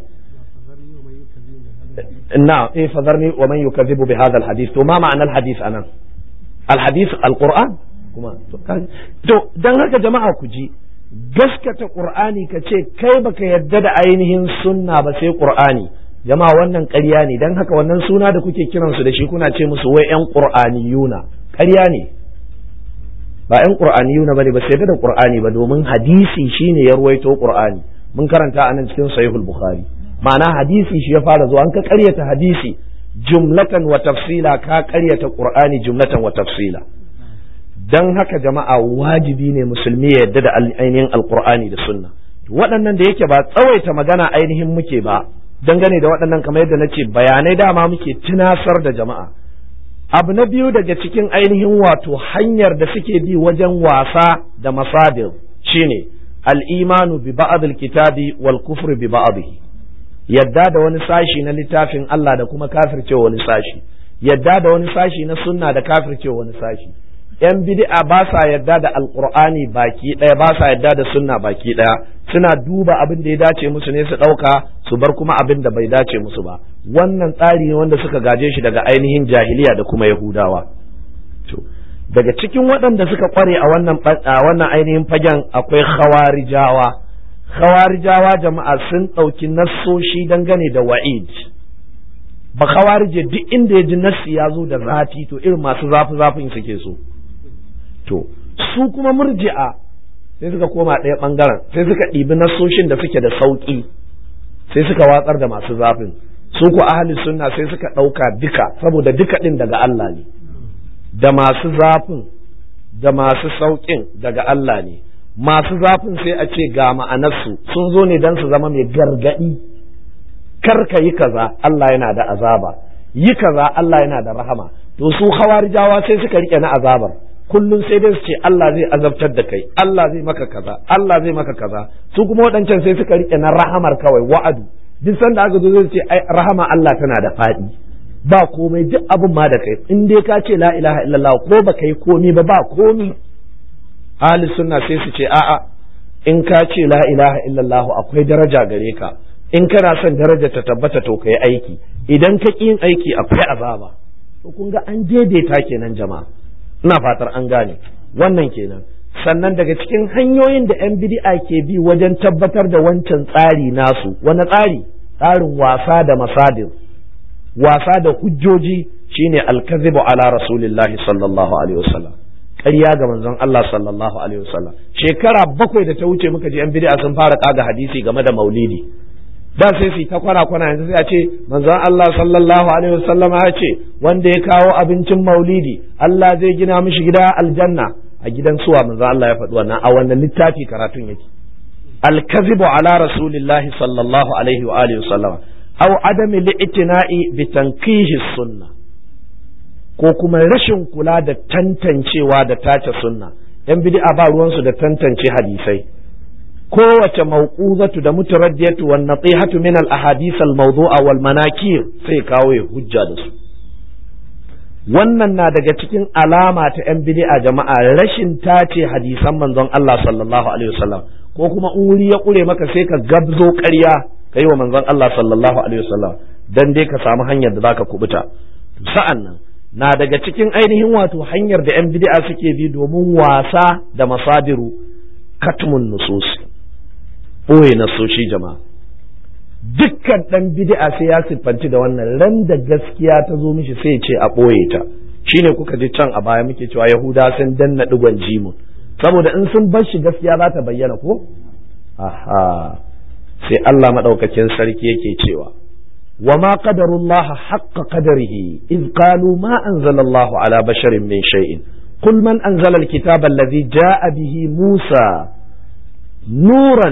na eh fadarni wa man yukazzibu bi hadha al-hadith to ma ma'anar hadith anan al-hadith al-qur'an kuma to dan haka jama'a ku ji gaskata qur'ani ka ce kai baka yadda da ainihin sunna ba sai qur'ani jama'a wannan ƙarya ne dan haka wannan suna da kuke kiransu da shi kuna ce musu wai yan qur'aniyuna ƙarya ne ba yan qur'aniyuna bane ba sai da qur'ani ba domin hadisi shine ya ruwaito qur'ani mun karanta a nan cikin sahihul bukhari ma'ana hadisi shi ya fara zuwa an ka ƙaryata hadisi jumlatan wa tafsila ka ƙaryata qur'ani jumlatan wa tafsila dan haka jama'a wajibi ne musulmi ya yadda da ainihin alqur'ani da sunna waɗannan da yake ba tsawaita magana ainihin muke ba dangane da waɗannan kamar yadda na ce bayanai dama muke tunasar da jama'a abu na biyu daga cikin ainihin wato hanyar da suke bi wajen wasa da masadir shine al-imanu bi ba'd al-kitabi wal kufr bi ba'dihi yadda da wani sashi na littafin Allah da kuma kafircewa wani sashi yadda da wani sashi na sunna da kafircewa wani sashi yan bid'a ba sa yadda da alqur'ani baki ɗaya ba sa yadda da sunna baki ɗaya suna duba abin da ya dace musu ne su ɗauka su bar kuma abin da bai dace musu ba wannan tsari ne wanda suka gaje shi daga ainihin jahiliya da kuma yahudawa to daga cikin waɗanda suka kware a wannan a wannan ainihin fagen akwai khawarijawa khawarijawa jama'a sun ɗauki nassoshi dangane da wa'id ba khawarije duk inda ya ji nassi ya zo da zafi to irin masu zafi zafin suke so to su kuma murji'a sai suka koma ɗaya ɓangaren sai suka ɗibi nassoshin da suke da sauƙi sai suka watsar da masu zafin su ku ahli sunna sai suka ɗauka duka saboda duka ɗin daga Allah ne da masu zafin da masu sauƙin daga Allah ne masu zafin sai a ce ga ma'anarsu sun zo ne don su zama mai gargaɗi kar ka yi kaza Allah yana da azaba yi kaza Allah yana da rahama to su hawarijawa sai suka rike na azabar kullum sai dai su ce Allah zai azabtar da kai Allah zai maka kaza Allah zai maka kaza su kuma waɗancan sai suka rike na rahamar kawai wa'adu duk sanda aka zo zai ce ai rahama Allah tana da faɗi ba komai duk abin ma da kai in dai ka ce la ilaha illallah ko ba kai komi ba ba komi ahli sunna sai su ce a'a in ka ce la ilaha illallah akwai daraja gare ka in kana son daraja ta tabbata to kai aiki idan ka yin aiki akwai azaba to kun ga an daidaita kenan jama'a ina fatar an gane wannan kenan sannan daga cikin hanyoyin da 'yan bid'a ke bi wajen tabbatar da wancan tsari nasu wani tsari tsarin wasa da masadir wasa da hujjoji shine alkazibu ala rasulillahi sallallahu alaihi wasallam ƙarya ga manzon Allah sallallahu alaihi wasallam shekara bakwai da ta wuce muka ji 'yan bid'a sun fara kaga hadisi game da maulidi da sai su ta kwana kwana yanzu sai a ce manzon Allah sallallahu alaihi wasallam ya ce wanda ya kawo abincin maulidi Allah zai gina mishi gida aljanna a gidan suwa manzon Allah ya faɗi wannan a wannan littafi karatun yake al-kadhibu ala rasulillahi sallallahu alaihi wa alihi wasallam aw adam li'tina'i bi tanqihi sunna ko kuma rashin kula da tantancewa da tace sunna yan bid'a ba ruwansu da tantance hadisai kowace mauquzatu da mutaraddiyatu wan natihatu min al ahadith al mawdu'a wal manakir sai kawo ya hujja da su wannan na daga cikin alama ta yan bid'a jama'a rashin tace hadisan manzon Allah sallallahu alaihi wasallam ko kuma in wuri ya kure maka sai ka gabzo ƙarya kai wa manzon Allah sallallahu alaihi wasallam dan dai ka samu hanyar da zaka kubuta sa'an nan na daga cikin ainihin wato hanyar da yan bid'a suke bi domin wasa da masadiru katmun nususi ɓoye nasoshi jama'a dukkan ɗan bid'a sai ya siffanci da wannan ran da gaskiya ta zo mishi sai ce a ɓoye ta shine kuka ji can a baya muke cewa yahuda sun danna digon jimun saboda in sun bar shi gaskiya za ta bayyana ko aha sai Allah madaukakin sarki yake cewa wa ma qadarullaha haqqa qadarihi iz qalu ma anzalallahu ala basharin min shay'in قل من أنزل الكتاب الذي جاء به موسى نورا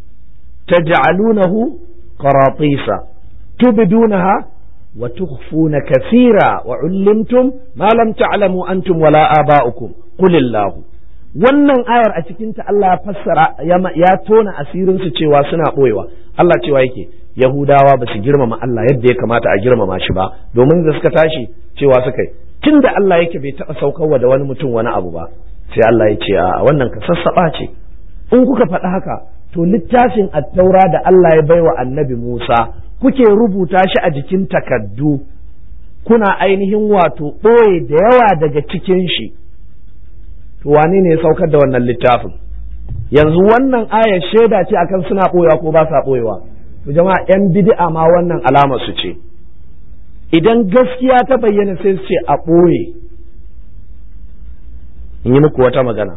تجعلونه قراطيس تبدونها وتخفون كثيرا وعلمتم ما لم تعلموا أنتم ولا آباؤكم قل الله wannan ayar a cikinta Allah ya fassara ya tona asirinsu cewa suna ɓoyewa Allah cewa yake Yahudawa ba su girmama Allah yadda ya kamata a girmama shi ba domin da suka tashi cewa suka yi tun da Allah yake bai taɓa saukarwa da wani mutum wani abu ba sai Allah ya ce a wannan ka sassaɓa ce in kuka faɗi haka to littafin attaura da Allah ya baiwa annabi Musa kuke rubuta shi a jikin takaddu kuna ainihin wato ɓoye da yawa daga cikin shi to wane ne ya saukar da wannan littafin yanzu wannan aya shaida ce akan suna ɓoyewa ko ba sa ɓoyewa to jama'a yan bid'a ma wannan alama su ce idan gaskiya ta bayyana sai su ce a ɓoye in yi muku wata magana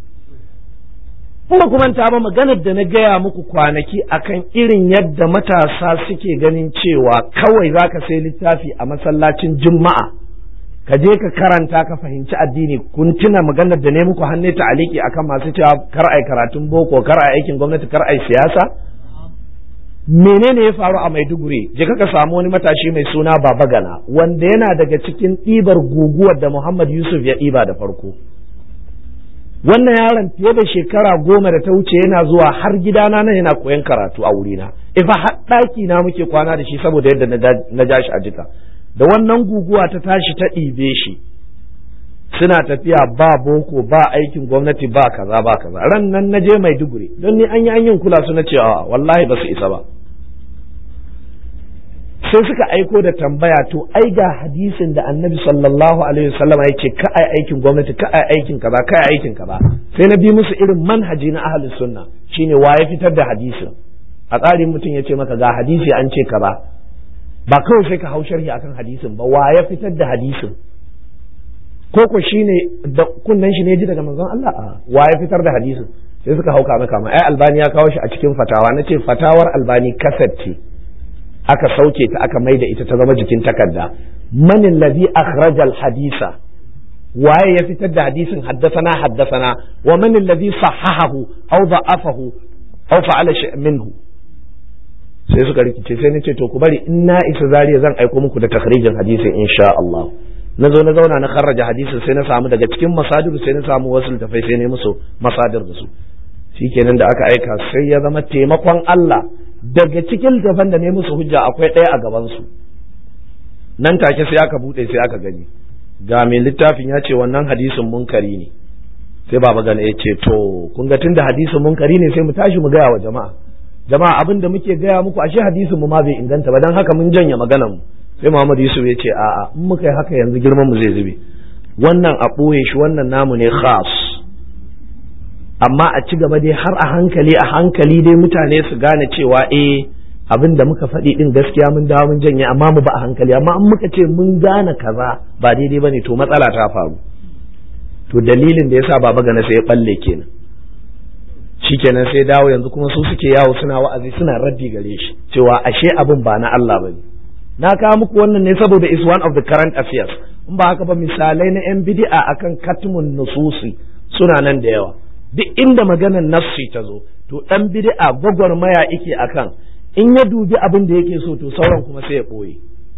kuma kuma ta ba maganar da na gaya muku kwanaki akan irin yadda matasa suke ganin cewa kawai za ka sai littafi a masallacin juma'a ka je ka karanta ka fahimci addini kun tuna maganar da ne muku hannu ta aliki akan masu cewa kar ai karatun boko kar ai aikin gwamnati kar ai siyasa menene ya faru a maiduguri je ka samu wani matashi mai suna baba gana wanda yana daga cikin ɗibar guguwar da muhammad yusuf ya ɗiba da farko wannan yaron fiye da shekara goma da ta wuce yana zuwa har gidana nan yana koyan karatu a wurina ifa har ɗaki na muke kwana da shi saboda yadda na ja shi a jika da wannan guguwa ta tashi ta ɗibe shi suna tafiya ba boko ba aikin gwamnati ba kaza ba kaza ran nan na je maiduguri don ni an yi an yin kula su na cewa wallahi ba su isa ba sai suka aiko da tambaya to ai ga hadisin da annabi sallallahu alaihi wasallam ya ce ka ai aikin gwamnati ka ai aikin kaza ka ai aikin kaza sai na bi musu irin manhaji na ahlus sunna shine wa ya fitar da hadisin a tsarin mutum ya ce maka ga hadisi an ce kaza ba kawai sai ka hau sharhi akan hadisin ba wa ya fitar da hadisin ko ko shine da kunnan shi ne ji daga manzon Allah a wa ya fitar da hadisin sai suka hauka maka ma ai albani ya kawo shi a cikin fatawa nace fatawar albani kasat ce aka sauke ta aka maida ita ta zama jikin takarda man alladhi akhraja alhadisa waye ya fitar da hadisin haddasana haddasana wa man alladhi sahahahu aw da'afahu aw fa'ala minhu sai suka rikice sai nace to ku bari in na isa zariya zan aiko muku da takhrijin hadisin insha Allah na zo na zauna na kharraja hadisin sai na samu daga cikin masadir sai na samu wasu tafai sai ne musu masadir da su shikenan da aka aika sai ya zama taimakon Allah daga cikin littafan da ne musu hujja akwai ɗaya a gabansu nan take sai aka buɗe sai aka gani ga mai littafin ya ce wannan hadisin munkari ne sai baba gane ya ce to kun ga tunda hadisin munkari ne sai mu tashi mu gaya wa jama'a jama'a abin da muke gaya muku ashe hadisin mu ma bai inganta ba dan haka mun janye maganar mu sai Muhammad Yusuf ya ce a'a in muka yi haka yanzu girman mu zai zube wannan a ɓoye shi wannan namu ne khas amma a ci gaba dai har a hankali a hankali dai mutane su gane cewa eh abin da muka faɗi din gaskiya mun dawo mun janye amma mu ba a hankali amma in muka ce mun gane kaza ba daidai bane to matsala ta faru to dalilin da yasa baba gana sai ya balle kenan shikenan sai dawo yanzu kuma su suke yawo suna wa'azi suna raddi gare shi cewa ashe abin ba na Allah bane na kawo muku wannan ne saboda is one of the current affairs in ba haka ba misalai na yan bid'a akan katmun nususi suna nan da yawa duk inda maganar nafsi ta zo to dan bid'a gwagwarmaya yake akan in ya dubi abin da yake so to sauran kuma sai ya ɓoye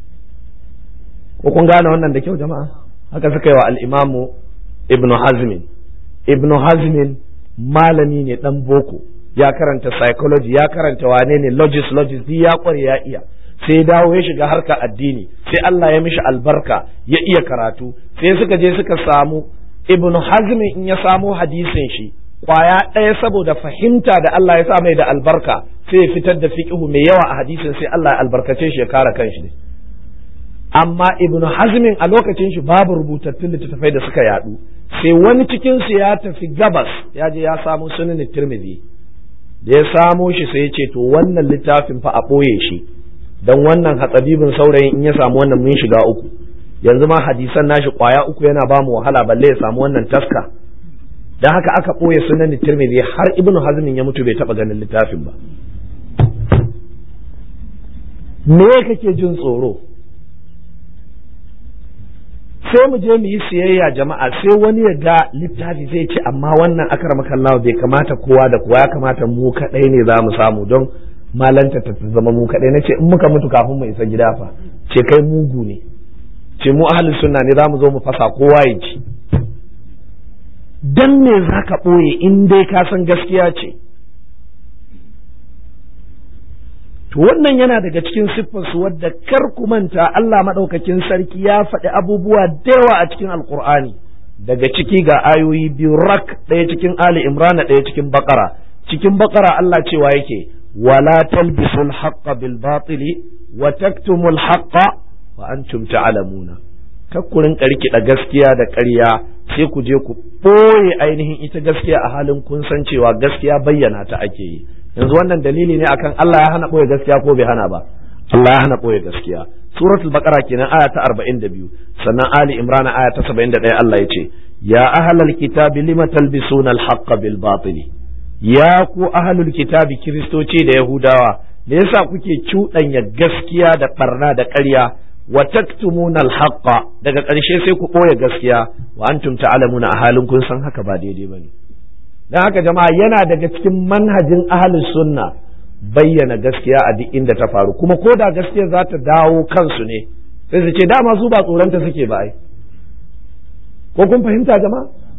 ko kun gane wannan da kyau jama'a haka suka yi wa al'imamu ibnu hazmin ibnu hazmin malami ne dan boko ya karanta psychology ya karanta wane ne logis logis duk ya kware ya iya sai dawo ya shiga harka addini sai Allah ya mishi albarka ya iya karatu sai suka je suka samu ibnu hazmin in ya samo hadisin shi kwaya ɗaya saboda fahimta da Allah ya sa mai da albarka sai ya fitar da fiqhu mai yawa a hadisin sai Allah ya albarkace shi ya kare kanshi ne amma ibnu hazmin a lokacin shi babu rubutattun littattafai da suka yadu sai wani cikin su ya tafi gabas ya je ya samu sunan tirmidhi da ya samo shi sai ya ce to wannan littafin fa a ɓoye shi dan wannan hatsabibin saurayin in ya samu wannan mun shiga uku yanzu ma hadisan nashi kwaya uku yana ba mu wahala balle ya samu wannan taska dan haka aka ɓoye sunan tirmidhi har ibnu hazmin ya mutu bai taɓa ganin littafin ba me kake jin tsoro sai mu je mu yi siyayya jama'a sai wani ya ga littafi zai ce amma wannan akar makallawa bai kamata kowa da kowa ya kamata mu kaɗai ne za mu samu don malanta ta zama mu kaɗai na ce in muka mutu kafin mu isa gida fa ce kai mugu ne ce mu ahalin sunna ne za mu zo mu fasa kowa ya ci dan me za ka ɓoye in dai ka san gaskiya ce To wannan yana daga cikin siffarsu wadda kar ku manta Allah maɗaukakin sarki ya faɗi abubuwa da yawa a cikin Alƙur'ani daga ciki ga ayoyi biyu rak ɗaya cikin Ali Imran ɗaya cikin Bakara cikin Bakara Allah cewa yake wala talbisul haqqa bil batili wa taktumul haqqa wa antum ta'lamuna kar ku rinka rikida gaskiya da ƙarya sai ku je ku ɓoye ainihin ita gaskiya a halin kun san cewa gaskiya bayyana ta ake yi yanzu wannan dalili ne akan Allah ya hana ɓoye gaskiya ko bai hana ba Allah ya hana ɓoye gaskiya suratul baqara kenan aya ta 42 sannan ali imran aya ta 71 Allah ya ce ya ahlal kitabi lima talbisuna al-haqqa bil batil ya ku ahlul kitabi kiristoci da yahudawa me yasa kuke cuɗanya gaskiya da barna da ƙarya wa taktumuna al-haqqa daga ƙarshe sai ku ɓoye gaskiya wa antum ta'lamuna a halin kun san haka ba daidai bane don haka jama'a yana daga cikin manhajin ahalin sunna bayyana gaskiya a duk inda ta faru kuma ko da gaskiya za ta dawo kansu ne sai su ce dama su ba tsoronta suke ba ai ko kun fahimta jama'a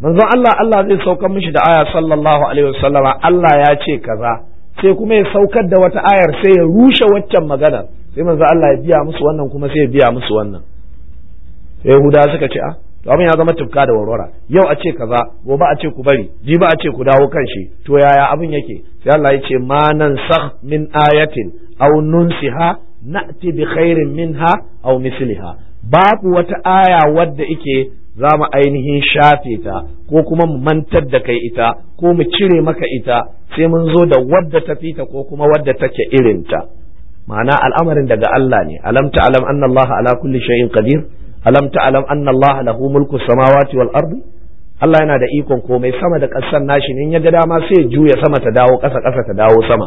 manzon Allah Allah zai saukar mishi da aya sallallahu alaihi wasallama Allah ya ce kaza sai kuma ya saukar da wata ayar sai ya rushe waccan magana sai manzon Allah ya biya musu wannan kuma sai ya biya musu wannan sai Yahudawa suka ce ah to abin ya zama tufka da warwara yau a ce kaza gobe a ce ku bari jibi a ce ku dawo kan shi to yaya abin yake sai Allah ya ce ma nan sakh min ayatin aw nunsiha na'ti bi khairin minha aw misliha babu wata aya wadda ike za mu ainihin shafe ta ko kuma mu mantar da kai ita ko mu cire maka ita sai mun zo da wadda ta fita ko kuma wadda take irinta ma'ana al'amarin daga Allah ne alam ta'lam anna Allah ala kulli shay'in qadir alam ta'lam anna Allah lahu mulku samawati wal ardi Allah yana da ikon komai sama da ƙasar nashi ne in ya ga dama sai ya juya sama ta dawo ƙasa ƙasa ta dawo sama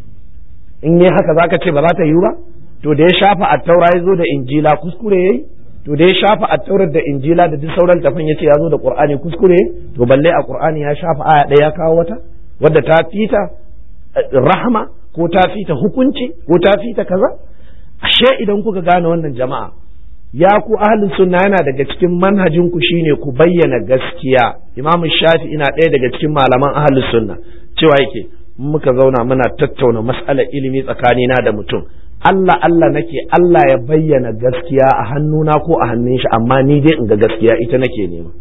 in yi haka zaka ce ba za ta yiwu ba to da ya shafa attaura ya zo da injila kuskure yayi to da ya shafa attaurar da injila da duk sauran tafan yace ya zo da qur'ani kuskure to balle a qur'ani ya shafa aya ɗaya ya kawo wata wadda ta fita rahama ko ta fita hukunci ko ta fita kaza ashe idan kuka gane wannan jama'a ya ku ahlus sunna yana daga cikin manhajin ku shine ku bayyana gaskiya imamu shafi ina ɗaya daga cikin malaman ahlus sunna cewa yake muka zauna muna tattauna mas'alar ilimi tsakanina da mutum Allah Allah nake Allah ya bayyana gaskiya a hannuna ko a hannun shi amma ni dai in ga gaskiya ita nake nema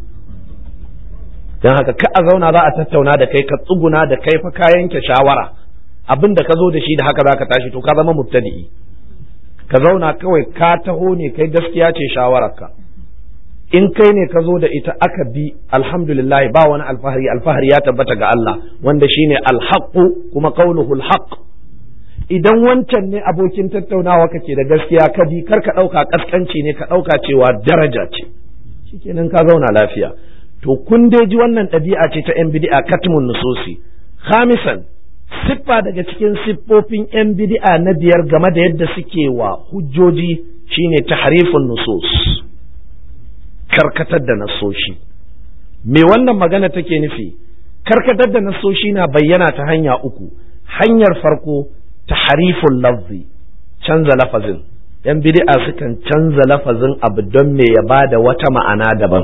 don haka ka a zauna za a tattauna da kai ka tsuguna da kai fa ka yanke shawara abin da ka zo da shi da haka za ka tashi to ka zama mubtadi'i ka zauna kawai ka taho ne kai gaskiya ce shawararka in kai ne ka zo da ita aka bi alhamdulillah ba wani alfahari alfahari ya tabbata ga Allah wanda shine alhaqu kuma qawluhu alhaq idan wancan ne abokin tattaunawa kake da gaskiya ka bi kar ka ɗauka kaskanci ne ka ɗauka cewa daraja ce shikenan ka zauna lafiya to kun dai ji wannan ɗabi'a ce ta yan bid'a katmun nususi khamisan siffa daga cikin siffofin yan bid'a na biyar game da yadda suke wa hujjoji shine tahrifun nusus karkatar da nasoshi me wannan magana take nufi karkatar da nasoshi na bayyana ta hanya uku hanyar farko tahariful lafzi canza lafazin yan bid'a sukan canza lafazin abu don me ya bada wata ma'ana daban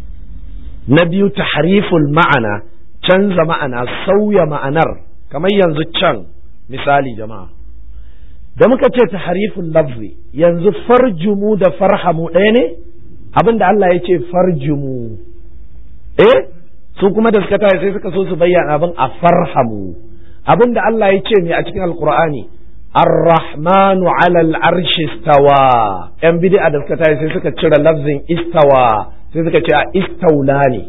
na biyu tahariful ma'ana canza ma'ana sauya ma'anar kamar yanzu can misali jama'a da muka ce tahariful lafzi yanzu farjumu da farhamu ɗaya ne abin da Allah ya ce farjumu eh su kuma da suka tashi sai suka so su bayyana abin a farhamu abin da Allah ya ce ne a cikin alkur'ani ar-rahmanu alal arshi istawa yan bid'a da suka tashi sai suka cire lafzin istawa sai suka ce a istaula ne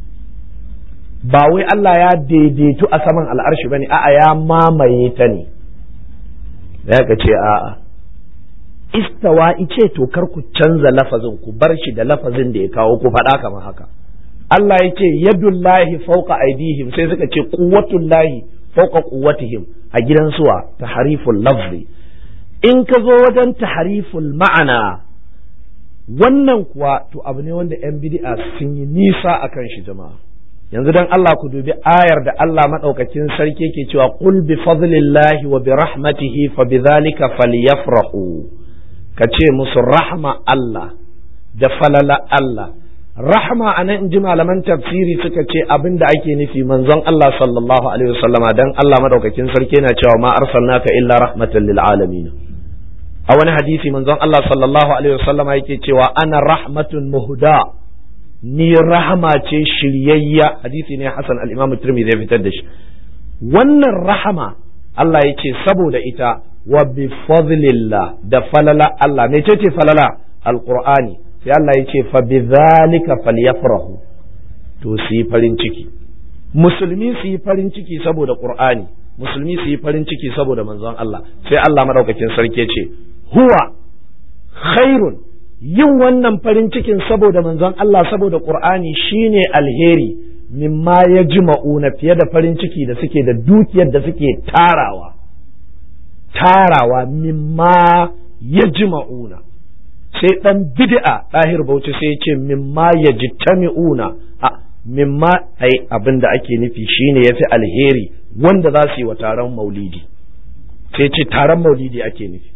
ba wai Allah ya daidaitu a saman al'arshi bane a'a ya mamaye ta ne da ka ce a'a istawa ice to kar ku canza lafazin ku bar shi da lafazin da ya kawo ku faɗa kamar haka Allah ya ce yadullahi fauka aidihim sai suka ce quwwatullahi fauka quwwatihim a gidan suwa tahariful lafzi in ka zo wajen tahariful ma'ana wannan kuwa to abu ne wanda yan bid'a sun yi nisa akan shi jama'a yanzu dan Allah ku dubi ayar da Allah madaukakin sarki ke cewa qul bi fadlillahi wa bi rahmatihi fa bidhalika falyafrahu ka ce musu rahma Allah da falala Allah rahma a nan in ji malaman tafsiri suka ce abin da ake nufi manzon Allah sallallahu alaihi wasallama dan Allah madaukakin sarki yana cewa ma arsalnaka illa rahmatan lil alamin a wani hadisi manzon Allah sallallahu alaihi wasallama yake cewa ana rahmatun muhda ni rahama ce shiryayya hadisi ne Hassan al-Imam Tirmidhi ya fitar da shi wannan rahama Allah ya ce saboda ita wa bi fadlillah da falala Allah me ce falala alqur'ani sai Allah ya ce fa bi zalika falyafrahu to su yi farin ciki musulmi su yi farin ciki saboda qur'ani musulmi su yi farin ciki saboda manzon Allah sai Allah madaukakin sarki ya ce huwa khairun yin wannan farin cikin saboda manzon Allah saboda qur'ani shine alheri mimma ya jima'una fiye da farin ciki da suke da dukiyar da suke tarawa tarawa mimma ya jima'una sai dan bid'a ɗahir bauchi sai ya ce mimma ya jitami'una a mimma ai abin da ake nufi shine yafi alheri wanda za su yi wa taron maulidi sai ce taron maulidi ake nufi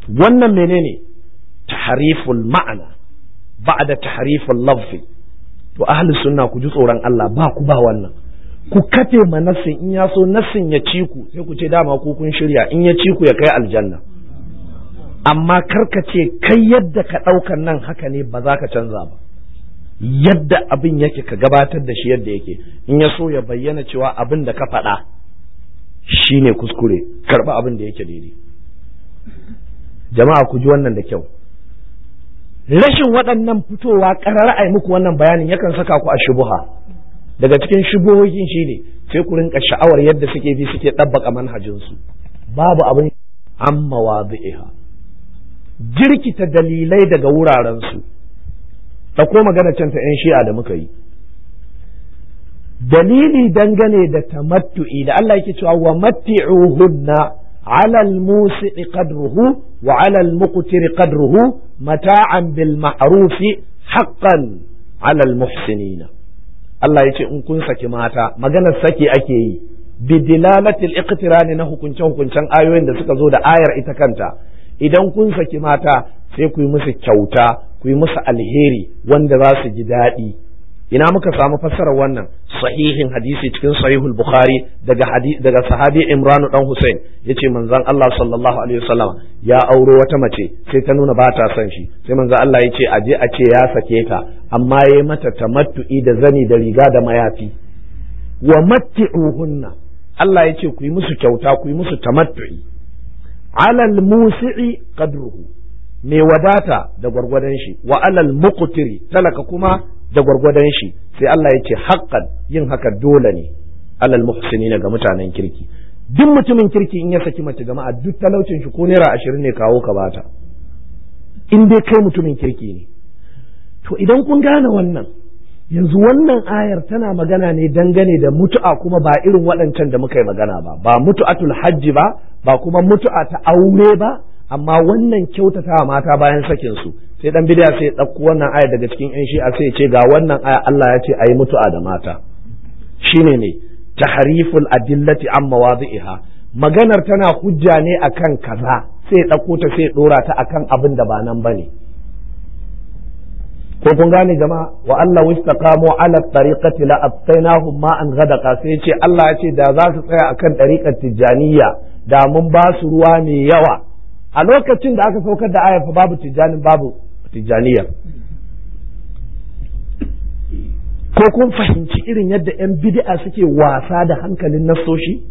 wannan menene tahariful ma'ana ba'da tahariful lafzi to ahli sunna ku ji tsoron Allah ba ku ba wannan ku kafe ma nassin in ya so nassin ya ci ku sai ku ce dama ku kun shirya in ya ci ku ya kai aljanna amma karka ce kai yadda ka ɗaukan nan haka ne ba za ka canza ba yadda abin yake ka gabatar da shi yadda yake in ya so ya bayyana cewa abin da ka faɗa shi ne kuskure karɓa abin da yake daidai jama'a ku ji wannan da kyau rashin waɗannan fitowa ƙarar a muku wannan bayanin yakan saka ku a shubuha daga cikin shubuhohin shi ne sai ku rinka sha'awar yadda suke bi suke ɗabbaka manhajinsu babu abin an mawazi'iha jirkita dalilai daga wurarensu ɗauko magana can ta 'yan shi'a da muka yi dalili dangane da tamattu'i da Allah yake cewa wa matti'uhunna على الموسع قدره وعلى المقتر قدره متاعا بالمعروف حقا على المحسنين Allah ya ce in kun saki mata maganar saki ake yi bidilalatil iqtirani na hukunce hukuncen ayoyin da suka zo da ayar ita kanta idan kun saki mata sai ku yi musu kyauta ku yi musu alheri wanda za su ji daɗi ina muka samu fassarar wannan sahihin hadisi cikin sahihul bukhari daga daga sahabi imranu dan husain yace manzon Allah sallallahu alaihi wasallam ya auro wata mace sai ta nuna ba ta son shi sai manzon Allah yace a je a ce ya sake ta amma yayi mata tamattu'i da zani da riga da mayafi wa matti'uhunna Allah yace ku yi musu kyauta ku yi musu tamattu'i alal musi'i qadruhu mai wadata da gwargwadon shi wa alal muqtiri talaka kuma da gwargwadon shi sai Allah ya ce haƙƙan yin haka dole ne alal muhsinina ga mutanen kirki duk mutumin kirki in ya saki mace jama'a duk talaucin shi ko naira ashirin ne kawo ka bata in dai kai mutumin kirki ne to idan kun gane wannan yanzu wannan ayar tana magana ne dangane da mutu'a kuma ba irin waɗancan da muka yi magana ba ba mutu'atul hajji ba ba kuma mutu'a ta aure ba amma wannan kyautata mata bayan sakin su sai dan bidiya sai ya ɗauko wannan aya daga cikin yan shi'a sai ya ce ga wannan aya Allah ya ce ayi mutu'a da mata shine ne tahriful adillati an mawadi'iha maganar tana hujja ne akan kaza sai ya ɗauko ta sai ya dora ta akan abin da ba nan bane ko kun gane jama'a wa Allah wistaqamu ala tariqati la atainahum ma an ghadaqa sai ce Allah ya ce da za su tsaya akan tariqar tijaniya da mun ba su ruwa mai yawa a lokacin da aka saukar da ayar fa babu tijjanin babu tijjaniyar ko kun fahimci irin yadda 'yan bid'a suke wasa da hankalin nassoshi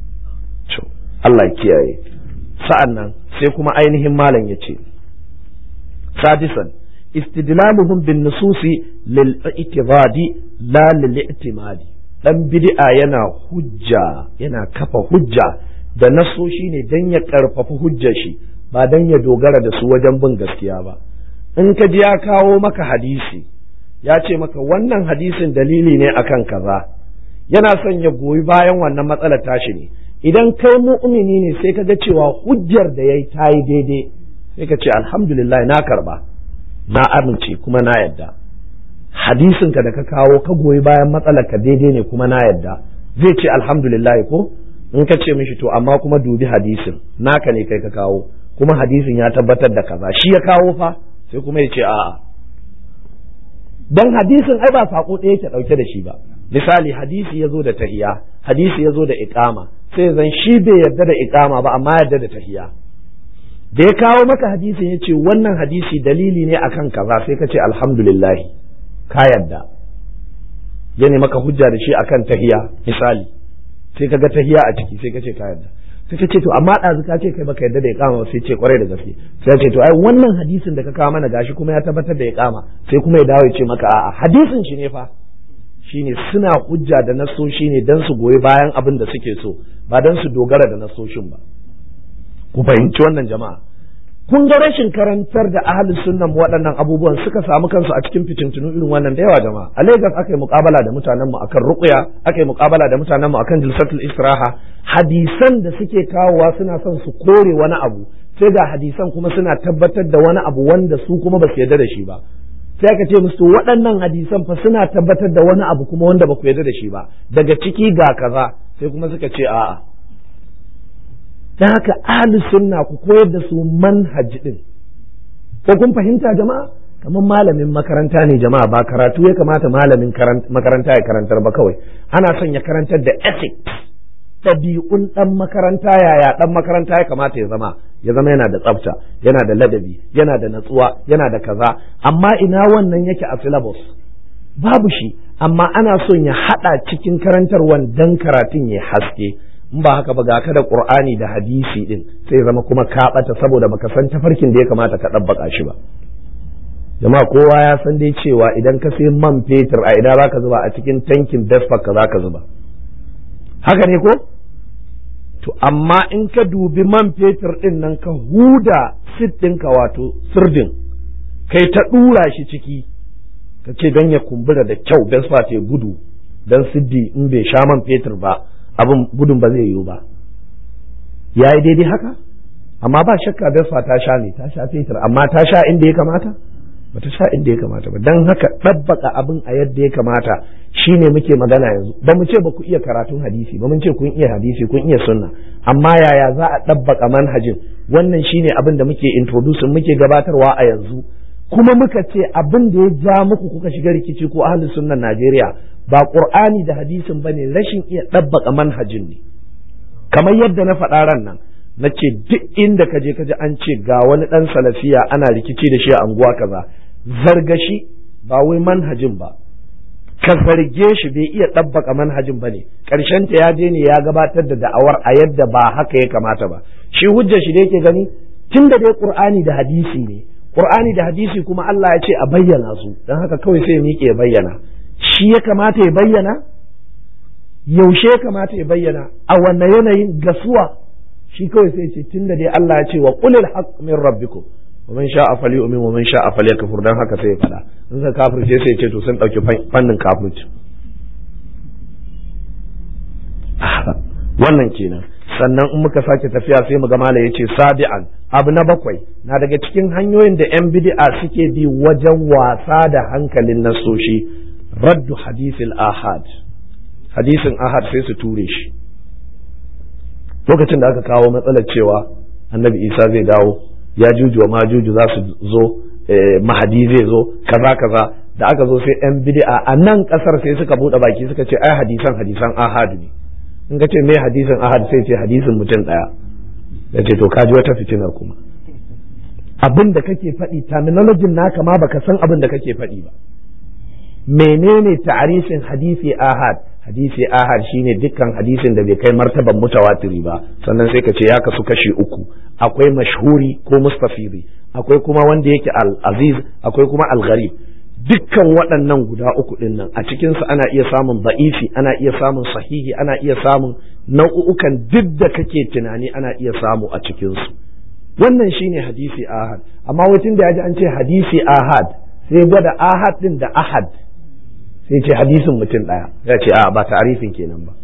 Allah kiyaye sa'an nan sai kuma ainihin malam ya ce sadisan istidlaluhum bin nususi lil i'tibadi la lil i'timadi dan bid'a yana hujja yana kafa hujja da nasoshi ne dan ya karfafa hujjar shi ba dan ya dogara da su wajen bin gaskiya ba in ka ji ya kawo maka hadisi ya ce maka wannan hadisin dalili ne akan kaza yana son ya goyi bayan wannan matsalar tashi ne idan kai mu'mini ne sai ka ga cewa hujjar da yayi ta yi daidai sai ka ce alhamdulillah na karba na amince kuma na yadda hadisin ka da ka kawo ka goyi bayan matsalar ka daidai ne kuma na yadda zai ce alhamdulillah ko in ka ce mishi to amma kuma dubi hadisin naka ne kai ka kawo kuma hadisin ya tabbatar da kaza shi ya kawo fa sai kuma ya ce a'a dan hadisin ai ba sako ɗaya yake ɗauke da shi ba misali hadisi ya zo da tahiya hadisi ya zo da iqama sai zan shi bai yarda da iqama ba amma yarda da tahiya da ya kawo maka hadisin ya ce wannan hadisi dalili ne akan kaza sai ka ce alhamdulillah ka yarda ya ne maka hujja da shi akan tahiya misali sai ka ga tahiya a ciki sai ka ce ka yarda sai ka ce to amma ɗazu ka ce kai baka yarda da iqama sai ce kwarai da gaske sai ce to ai wannan hadisin da ka kawo mana gashi kuma ya tabbatar da iqama sai kuma ya dawo ya ce maka a'a hadisin shi ne fa shine suna hujja da nasoshi ne dan su goyi bayan abin da suke so ba dan su dogara da nasoshin ba ku fahimci wannan jama'a kun ga rashin karantar da ahli sunnan waɗannan abubuwan suka samu kansu a cikin fitintunu irin wannan da yawa jama'a a Lagos aka yi muƙabala da mutanen mu akan ruqya aka yi muƙabala da mutanen mu akan jilsatul istiraha hadisan da suke kawowa suna son su kore wani abu sai ga hadisan kuma suna tabbatar da wani abu wanda su kuma ba su yarda da shi ba sai aka ce musu waɗannan hadisan fa suna tabbatar da wani abu kuma wanda ba ku yarda da shi ba daga ciki ga kaza sai kuma suka ce a'a dan haka ahli sunna ku koyar da su manhaj din ko kun fahimta jama'a kamar malamin makaranta ne jama'a ba karatu ya kamata malamin makaranta ya karantar ba kawai ana son ya karantar da ethics ɗabi'un ɗan makaranta yaya ɗan makaranta ya kamata ya zama ya zama yana da tsafta yana da ladabi yana da natsuwa yana da kaza amma ina wannan yake a syllabus babu shi amma ana son ya haɗa cikin karantarwan dan karatun ya haske in ba haka ba ga ka da qur'ani da hadisi din sai zama kuma ka ɓata saboda baka san tafarkin da ya kamata ka ɗabbaka shi ba jama'a kowa ya san dai cewa idan ka sai man fetur a ina zaka zuba a cikin tankin vespa ka zaka zuba haka ne ko to amma in ka dubi man fetur din nan ka huda sit ɗinka wato sirdin kai ta ɗura shi ciki ka ce don ya kumbura da kyau vespa ta gudu don siddi in bai sha man fetur ba abin gudun ba zai yiwu ba ya yi daidai haka amma ba shakka vespa ta sha ne ta sha fetur amma ta sha inda ya kamata ba ta sha inda ya kamata ba don haka ɗabbaka abin a yadda ya kamata shine muke magana yanzu ba mu ce ba ku iya karatun hadisi ba mun ce kun iya hadisi kun iya sunna amma yaya za a ɗabbaka manhajin wannan shine abin da muke introducing muke gabatarwa a yanzu kuma muka ce abin da ya ja muku kuka shiga rikici ko ahlus sunnan Najeriya ba Qur'ani da hadisin bane rashin iya ɗabbaka manhajin ne kamar yadda na faɗa ran nan na ce duk inda ka je ka ji an ce ga wani ɗan salafiya ana rikici da shi a anguwa kaza zargashi ba wai manhajin ba ka zarge shi bai iya ɗabbaka manhajin ba ne ta ya je ne ya gabatar da da'awar a yadda ba haka ya kamata ba shi hujjar shi da yake gani tun da dai qur'ani da hadisi ne qur'ani da hadisi kuma Allah ya ce a bayyana su don haka kawai sai miƙe ya bayyana shi ya kamata ya bayyana yaushe ya kamata ya bayyana a wanne yanayin gasuwa shi kawai sai ce tun da dai Allah ya ce wa qulil haqq min rabbikum wa man sha'a falyu'min wa man sha'a falyakfur dan haka sai ya fada in ka kafirce sai ya ce to sun dauki fannin kafirci wannan kenan sannan in muka sake tafiya sai mu ga mala yace sabi'an abu na bakwai na daga cikin hanyoyin da yan bid'a suke bi wajen wasa da hankalin nasoshi raddu hadithil ahad hadisin ahad sai su ture shi lokacin da aka kawo matsalar cewa annabi isa zai dawo ya juju wa majuju za su zo mahadi zai zo kaza kaza da aka zo sai yan bid'a a nan kasar sai suka bude baki suka ce ai hadisan hadisan ahad ne in ka ce me hadisin ahad sai ce hadisin mutum daya ya ce to kaji wata fitinar kuma abin da kake faɗi terminology naka ma baka san abin da kake faɗi ba menene ta'arifin hadisi ahad hadisi ahad shine dukkan hadisin da bai kai martaban mutawatiri ba sannan sai ka ce ya kasu kashi uku akwai mashhuri ko mustafiri akwai kuma wanda yake al-aziz akwai kuma al-gharib dukkan waɗannan guda uku ɗin nan a cikinsu ana iya samun ba'ifi ana iya samun sahihi ana iya samun nau'ukan duk da kake tunani ana iya samu a cikinsu wannan shine hadisi ahad amma wutun da ya ji an ce hadisi ahad sai gwada ahad ɗin da ahad sai ce hadisin mutum ɗaya ya ce a ba ta'arifin kenan ba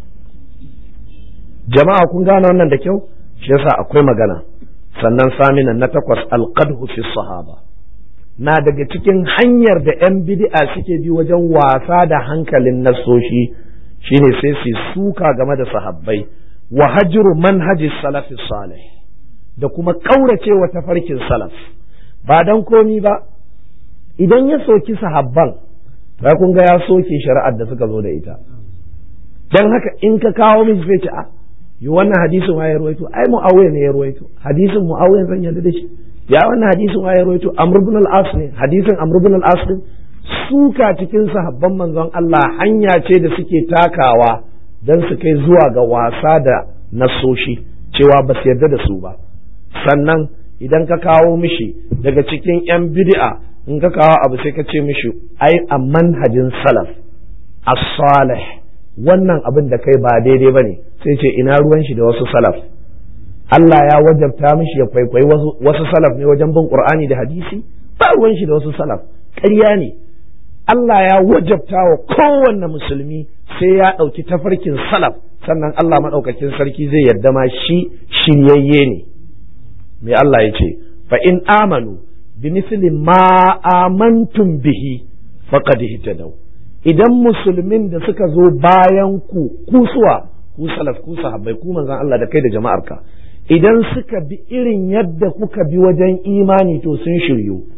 jama'a kun gane wannan da kyau shi yasa akwai magana sannan saminan na takwas alqadhu fi sahaba na daga cikin hanyar da 'yan bid'a suke bi wajen wasa da hankalin nasoshi shine sai su suka game da sahabbai wa hajru manhaji salafi salih da kuma kauracewa tafarkin salaf ba dan komi ba idan ya soki sahabban ta kun ga ya soke shari'ar da suka zo da ita dan haka in ka kawo miji sai ce a yi wannan hadisin wa ya ruwaito ai mu'awiya ne ya ruwaito hadisin mu'awiya zan yarda da shi ya wannan hadisin wa ya rawaito amr ibn al-as ne hadisin amr ibn al-as din suka cikin sahabban manzon Allah hanya ce da suke takawa dan su kai zuwa ga wasa da nasoshi cewa ba su yarda da su ba sannan idan ka kawo mishi daga cikin yan bid'a in ka kawo abu sai ka ce mishi ai a manhajin salaf as-salih wannan abin da kai ba daidai bane sai ce ina ruwan shi da wasu salaf Allah ya wajabta mishi ya kwaikwayi wasu salaf ne wajen bin Qur'ani da hadisi ba ruwan shi da wasu salaf ƙarya ne Allah ya wajabta wa kowanne musulmi sai ya ɗauki tafarkin salaf sannan Allah maɗaukakin sarki zai yarda ma shi shiryayye ne me Allah ya ce fa in amanu bi misli ma amantum bihi faqad ihtadaw idan musulmin da suka zo bayan ku kusuwa ku salaf ku sahabbai ku manzon Allah da kai da jama'arka idan suka bi irin yadda kuka bi wajen imani to sun shiryu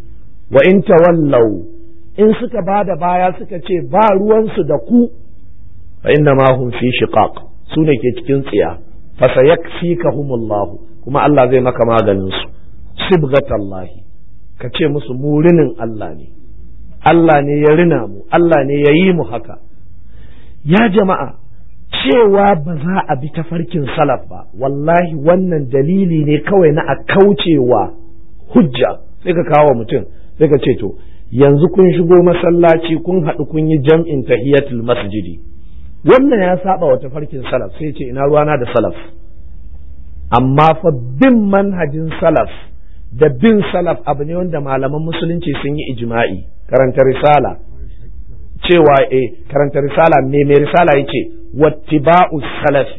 wa in tawallau in suka ba da baya suka ce ba ruwansu da ku fa inna ma hum fi shiqaq su ne ke cikin tsiya fa sayakfikahumullah kuma Allah zai maka maganin su sibghatallahi ka ce musu murinin Allah ne Allah ne ya rina mu Allah ne ya yi mu haka ya jama'a cewa ba za a bi tafarkin salaf ba wallahi wannan dalili ne kawai na a kaucewa hujja sai ka kawo mutum sai ka ce to yanzu kun shigo masallaci kun haɗu kun yi jam'in tahiyatul masjidi wannan ya saba wa tafarkin salaf sai ce ina ruwana da salaf amma fa bin manhajin salaf da bin salaf abu ne wanda malaman musulunci sun yi ijma'i karanta risala cewa eh karanta risala me mai risala yace wattiba'u salafi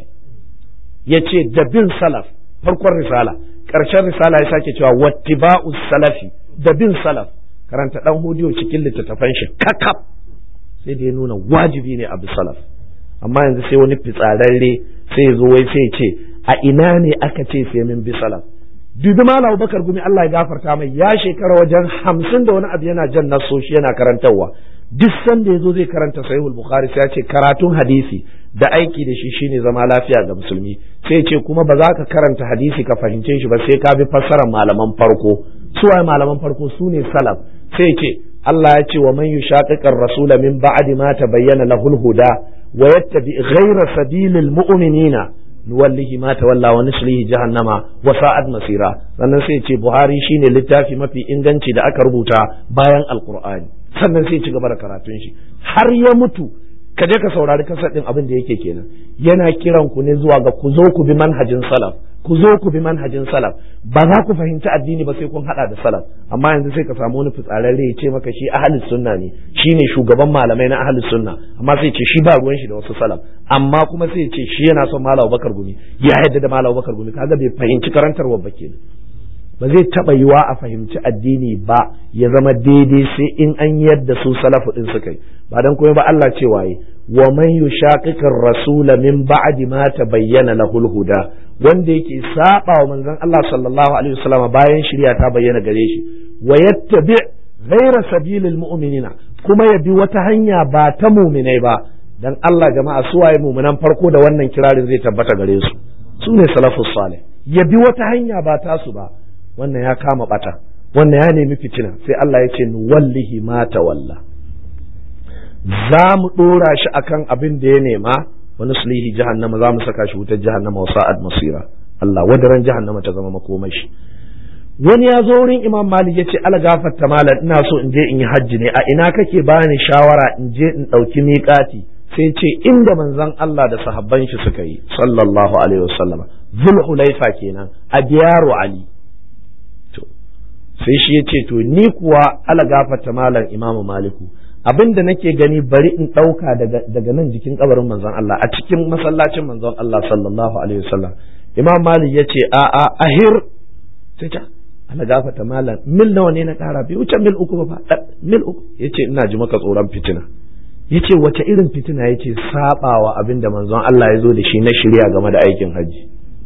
yace da bin salaf farkon risala ƙarshen risala ya sake cewa wattiba'u salafi da bin salaf karanta dan hodiyo cikin littattafan shi kakaf sai da ya nuna wajibi ne a bi salaf amma yanzu sai wani fitsararre sai ya zo wai sai ya ce a ina ne aka ce sai min bi salaf dubi malam bakar gumi Allah ya gafarta mai ya shekara wajen hamsin da wani abu yana jan nasoshi yana karantarwa duk sanda ya zo zai karanta sahihul bukhari sai ya ce karatun hadisi da aiki da shi shine zama lafiya ga musulmi sai ce kuma ba za ka karanta hadisi ka fahimce shi ba sai ka bi fassarar malaman farko su waye malaman farko su ne salaf sai ce Allah ya ce wa man yushaqiqar rasula min ba'di ma tabayyana lahul huda wa yattabi ghayra sabilil mu'minina nuwallihi ma tawalla wa nuslihi jahannama wa sa'ad masira sannan sai ce Buhari shine littafi mafi inganci da aka rubuta bayan alqur'ani sannan sai ci gaba da karatun shi har ya mutu ka je ka saurari kasar din abin da yake kenan yana kiran ku ne zuwa ga ku zo ku bi manhajin salaf ku zo ku bi manhajin salaf ba za ku fahimci addini ba sai kun hada da salaf amma yanzu sai ka samu wani fitsararre ya ce maka shi ahlus sunna ne shine shugaban malamai na ahlus sunna amma sai ce shi ba ruwan shi da wasu salaf amma kuma sai ce shi yana son malam Bakar Gumi ya yadda da malam Bakar Gumi kaga bai fahimci karantarwa ba kenan ba zai taɓa yiwa a fahimci addini ba ya zama daidai sai in an yadda su salafu din suka yi ba dan komai ba Allah ce waye wa man yushaqiqir rasula min ba'di ma tabayyana lahul huda wanda yake saba wa manzon Allah sallallahu alaihi wasallam bayan shari'a ta bayyana gare shi wa yattabi ghayra sabilil mu'minina kuma ya bi wata hanya ba ta mu'minai ba dan Allah jama'a su waye mu'minan farko da wannan kirarin zai tabbata gare su su ne salafus salih ya bi wata hanya ba tasu ba wannan ya kama bata wannan ya nemi fitina sai Allah ya ce wallahi ma tawalla za mu dora shi akan abin da ya nema wani sulhi jahannama za mu saka shi wutar jahannama wa sa'ad masira Allah wadaran jahannama ta zama makomashi wani ya zo wurin imam malik ya ce ala gafarta malam ina so in je in yi hajji ne a ina kake bani shawara in je in ɗauki miƙati sai ce inda manzon Allah da sahabban shi suka yi sallallahu alaihi wasallama zulhulaifa kenan a diyaru ali sai shi ya ce to ni kuwa ala gafarta malam imamu maliku abin da nake gani bari in ɗauka daga nan jikin kabarin manzon Allah a cikin masallacin manzon Allah sallallahu alaihi wasallam imam malik ya ce a a ahir sai ta ala gafarta malam mil nawa ne na ƙara bai wuce mil uku ba mil uku ya ce ina ji maka tsoron fitina ya ce wace irin fitina ya ce saɓawa abin da manzon Allah ya zo da shi na shirya game da aikin hajji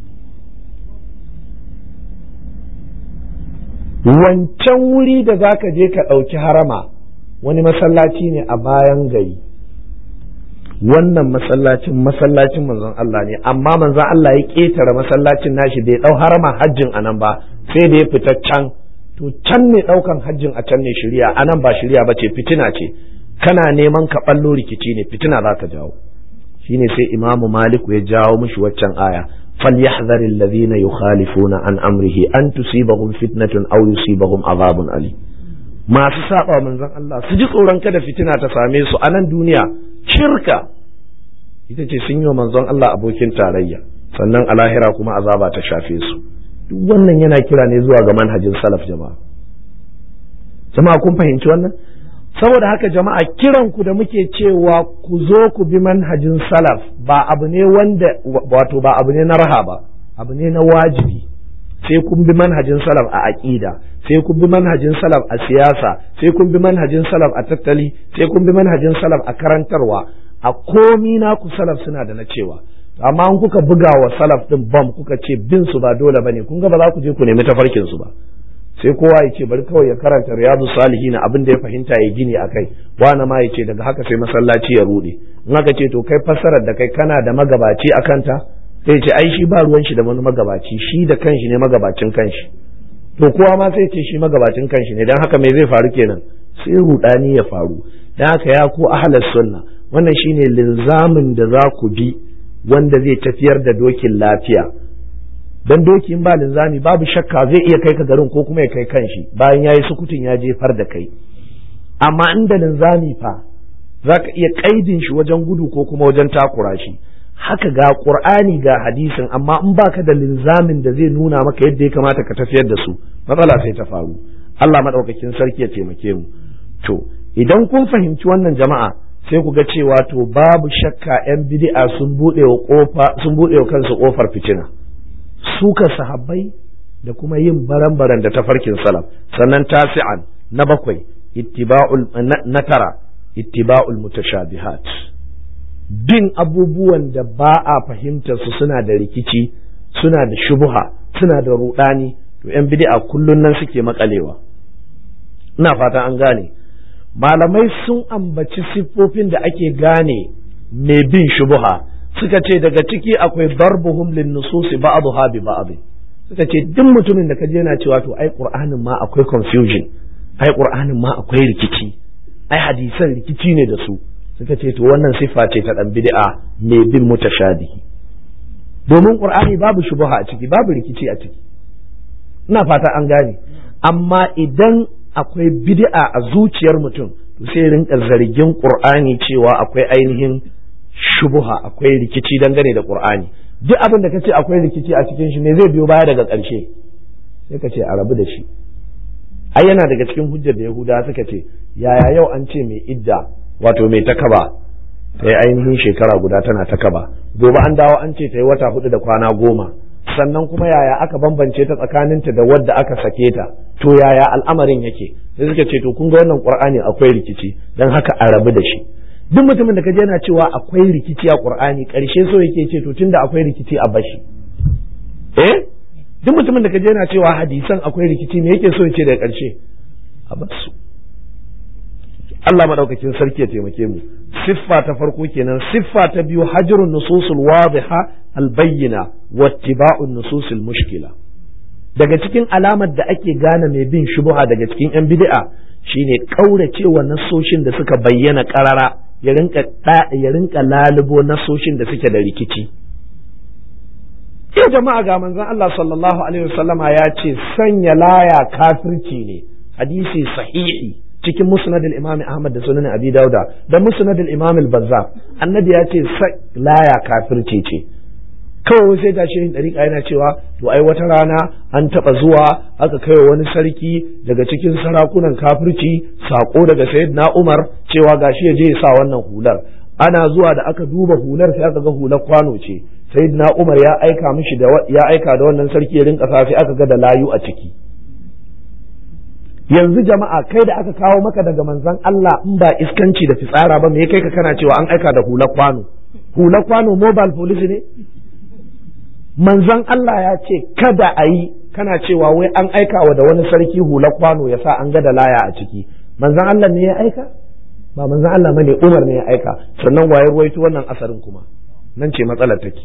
wancan wuri da za ka je ka ɗauki harama wani masallaci ne a bayan gari wannan masallacin masallacin manzon Allah ne amma manzon Allah ya ƙetare masallacin nashi bai ɗau harama hajjin a nan ba sai da ya fita can to can ne ɗaukan hajjin a can ne shirya a nan ba shirya ba ce fitina ce kana neman ka ɓallo rikici ne fitina za ka jawo shine sai imamu maliku ya jawo mishi waccan aya فليحذر الذين يخالفون عن أمره أن تصيبهم فتنة أو يصيبهم عذاب أليم masu saba manzon Allah su ji tsoron kada fitina ta same su a nan duniya shirka ita ce sun yi wa manzon Allah abokin tarayya sannan a lahira kuma azaba ta shafe su duk wannan yana kira ne zuwa ga manhajin salaf jama'a jama'a kun fahimci wannan saboda haka jama'a kiran ku da muke cewa ku zo ku bi manhajin salaf ba abu ne wanda wato ba abu ne na raha ba abu ne na wajibi sai kun bi manhajin salaf a aqida sai kun bi manhajin salaf a siyasa sai kun bi manhajin salaf a tattali sai kun bi manhajin salaf a karantarwa a komi na ku salaf suna da na cewa amma an kuka buga wa salaf din bam kuka ce bin su ba dole bane kun ga ba za ku je ku nemi tafarkin su ba sai kowa ya ce bari kawai ya karanta riyadu salihin abin da ya fahimta ya gini a kai wani ma ya ce daga haka sai masallaci ya rude in aka ce to kai fassarar da kai kana da magabaci a kanta sai ce ai shi ba ruwan shi da wani magabaci shi da kanshi ne magabacin kanshi to kowa ma sai ce shi magabacin kanshi ne dan haka me zai faru kenan sai rudani ya faru dan haka ya ku ahlus sunna wannan shine linzamin da za ku bi wanda zai tafiyar da dokin lafiya dan doki in ba linzami babu shakka zai iya kai ka garin ko kuma ya kai kanshi bayan yayi sukutun ya jefar da kai amma inda linzami fa zaka iya kaidin shi wajen gudu ko kuma wajen takura shi haka ga qur'ani ga hadisin amma in baka da linzamin da zai nuna maka yadda ya kamata ka tafiyar da su matsala sai ta faru Allah madaukakin sarki ya taimake mu to idan kun fahimci wannan jama'a sai ku ga cewa to babu shakka yan bid'a sun bude wa kofa sun bude wa kansu kofar fitina suka sahabbai da kuma yin baran-baran da tafarkin salaf sannan tasi'an na bakwai ittiba'ul na tara ittiba'ul mutashabihat bin abubuwan da ba a fahimtar su suna da rikici suna da shubuha suna da rudani to yan bid'a kullun nan suke makalewa ina fata an gane malamai sun ambaci siffofin da ake gane mai bin shubuha suka ce daga ciki akwai darbuhum lin nususi ba'dha bi ba'd suka ce duk mutumin da kaje yana cewa to ai qur'anin ma akwai confusion ai qur'anin ma akwai rikici ai hadisan rikici ne da su suka ce to wannan siffa ce ta dan bid'a mai bin mutashabihi domin qur'ani babu shubha a ciki babu rikici a ciki ina fata an gane amma idan akwai bid'a a zuciyar mutum to sai rinka zargin qur'ani cewa akwai ainihin shubuha akwai rikici dangane da qur'ani duk abin da kace akwai rikici a cikin shi me zai biyo baya daga ƙarshe sai ka ce a rabu da shi ai yana daga cikin hujjar da yahuda suka ce yaya yau an ce mai idda wato mai takaba ta yi ainihin shekara guda tana takaba gobe an dawo an ce ta yi wata hudu da kwana goma sannan kuma yaya aka bambance ta tsakaninta da wadda aka sake ta to yaya al'amarin yake sai suka ce to kun ga wannan qur'ani akwai rikici dan haka a rabu da shi duk mutumin da kaje yana cewa akwai rikici a qur'ani karshe so yake ce to tunda akwai rikici a bashi eh duk mutumin da kaje yana cewa hadisan akwai rikici me yake so yace daga karshe a basu Allah madaukakin sarki ya taimake mu siffa ta farko kenan siffa ta biyu hajrun nususul wadiha albayyina wattiba'un nususul mushkila daga cikin alamar da ake gane mai bin shubuha daga cikin yan bid'a shine kauracewa nasoshin da suka bayyana karara ya rinka ya rinka lalubo nasoshin da suke da rikici yau jama'a ga manzon Allah sallallahu alaihi wasallama ya ce sanya laya kafirci ne hadisi sahihi cikin musnad al-imam Ahmad da sunan Abi Dauda da musnad al-imam al-Bazzar annabi ya ce laya kafirci ce kawai sai ga shehin dariƙa yana cewa to ai wata rana an taɓa zuwa aka kai wani sarki daga cikin sarakunan kafirci sako daga sayyidina Umar cewa gashi ya je ya sa wannan hular ana zuwa da aka duba hular sai aka ga hular kwano ce sayyidina Umar ya aika mishi da ya aika da wannan sarki ya rinka sai aka ga da layu a ciki yanzu jama'a kai da aka kawo maka daga manzon Allah in ba iskanci da fitsara ba me kai ka kana cewa an aika da hular kwano hular kwano mobile police ne manzon Allah ya ce kada a yi kana cewa wai an aika wa da wani sarki hular kwano ya sa an ga da laya a ciki manzon Allah ne ya aika ba manzon Allah bane Umar ne ya aika sannan waye ruwaito wannan asarin kuma nan ce matsalar take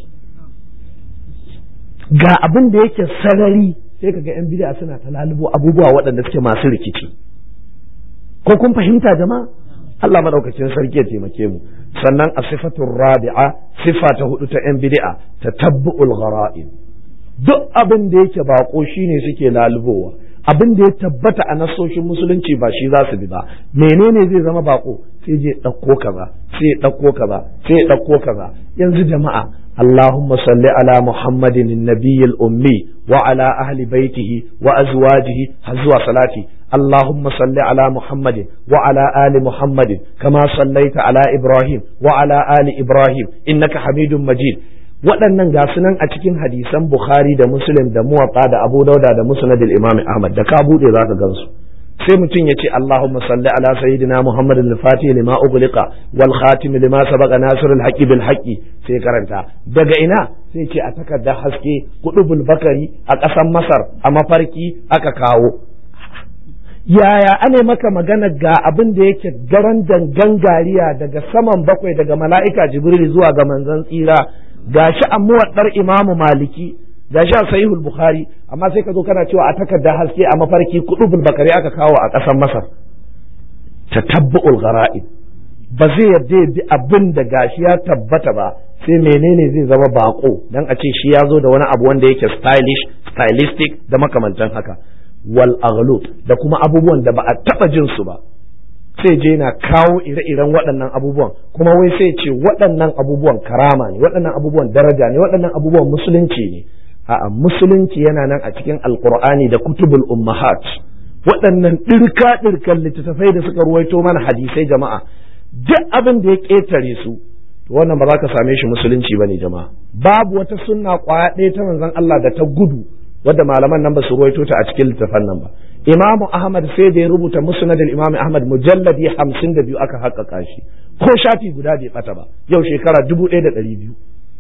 ga abin da yake sarari sai kaga yan bid'a suna ta lalubo abubuwa waɗanda suke masu rikici ko kun fahimta jama'a Allah madaukakin sarki ya taimake mu sannan a sifatun rabi'a sifa ta hudu ta yan bid'a ta tabbu'ul ghara'ib duk abin da yake bako shine suke lalubowa abin da ya tabbata a nasoshin musulunci ba shi za su bi ba menene zai zama bako sai je ɗauko kaza sai ɗauko kaza sai ɗauko kaza yanzu jama'a اللهم صل على محمد النبي الأمي وعلى أهل بيته وأزواجه هزوا صلاتي اللهم صل على محمد وعلى آل محمد كما صليت على إبراهيم وعلى آل إبراهيم إنك حميد مجيد waɗannan ga sunan a cikin hadisan Bukhari da Muslim da Muwatta da Abu Dauda da Musnad al-Imam Ahmad da ka bude zaka gansu sai mutum ya ce Allahumma salli ala sayyidina Muhammad al-Fatih lima ughliqa wal khatim lima sabaqa nasir al-haqqi bil haqqi sai karanta daga ina sai ce a takardar haske kudubul bakari a ƙasar Masar a mafarki aka kawo yaya ane maka magana ga abin da yake garan dangan gariya daga saman bakwai daga mala'ika jibril zuwa ga manzon tsira gashi a muwaddar imamu maliki gashi a sahihul bukhari amma sai ka zo kana cewa a takarda haske a mafarki kudubul bakari aka kawo a ƙasar masar tatabbu'ul ghara'ib ba zai yarda ya bi abin da gashi ya tabbata ba sai menene zai zama bako dan a ce shi ya zo da wani abu wanda yake stylish stylistic da makamantan haka wal aghlut da kuma abubuwan da ba a taba jin su ba sai je na kawo ire-iren waɗannan abubuwan kuma wai sai ce waɗannan abubuwan karama ne waɗannan abubuwan daraja ne waɗannan abubuwan musulunci ne a'a musulunci yana nan a cikin alqur'ani da kutubul ummahat waɗannan ɗirka ɗirkan littattafai da suka ruwaito mana hadisai jama'a duk abin da ya ƙetare su wannan ba za ka same shi musulunci ba ne jama'a babu wata sunna ƙwaya ɗaya ta manzon Allah da ta gudu wadda malaman nan ba su ruwaito ta a cikin littafan nan ba imamu ahmad sai da ya rubuta musnad imam ahmad mujalladi hamsin da biyu aka haƙƙaƙa shi ko shafi guda bai bata ba yau shekara dubu ɗaya da ɗari biyu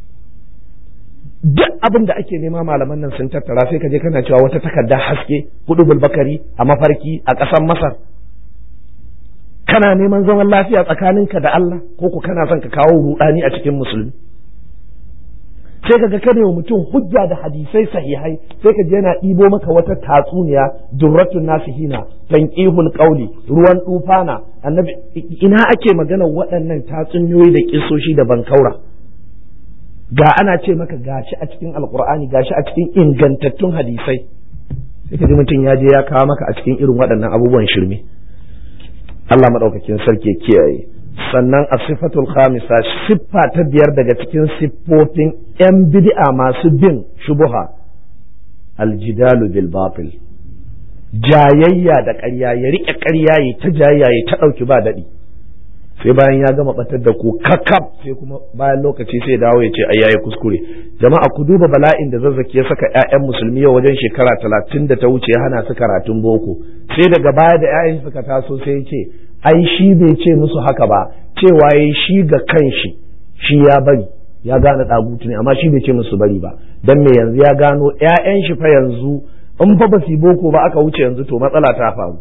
duk abin da ake nema malaman nan sun tattara sai ka je kana cewa wata takarda haske hudu bulbakari a mafarki a ƙasar masar kana neman zaman lafiya tsakaninka da Allah ko ku kana son ka kawo rudani a cikin musulmi sai ka ga kada wa mutum hujja da hadisai sahihai sai ka je yana ɗibo maka wata tatsuniya durratun nasihina tanqihul qawli ruwan tufana annabi ina ake magana waɗannan tatsuniyoyi da kisoshi da bankaura ga ana ce maka gashi a cikin alqur'ani gashi a cikin ingantattun hadisai sai ka ji mutum ya je ya kawo maka a cikin irin waɗannan abubuwan shirme Allah maɗaukakin sarki kiyaye sannan a sifatul khamisa siffa ta biyar daga cikin siffofin 'yan bid'a masu bin shubuha aljidalu bil batil jayayya da ƙarya ya riƙe ƙarya ya ta jayayya ya ta ɗauki ba daɗi sai bayan ya gama batar da ku kakaf sai kuma bayan lokaci sai dawo ya ce ai yayi kuskure jama'a ku duba bala'in da zazzaki ya saka ƴaƴan musulmi yau wajen shekara talatin da ta wuce ya hana su karatun boko sai daga baya da ƴaƴan suka taso sai ya ce ai shi bai ce musu haka ba cewa yayi shi ga kanshi shi ya bari ya gane ɗagutu ne amma shi bai ce musu bari ba dan me yanzu ya gano ƴaƴan shi fa yanzu in fa ba su boko ba aka wuce yanzu to matsala ta faru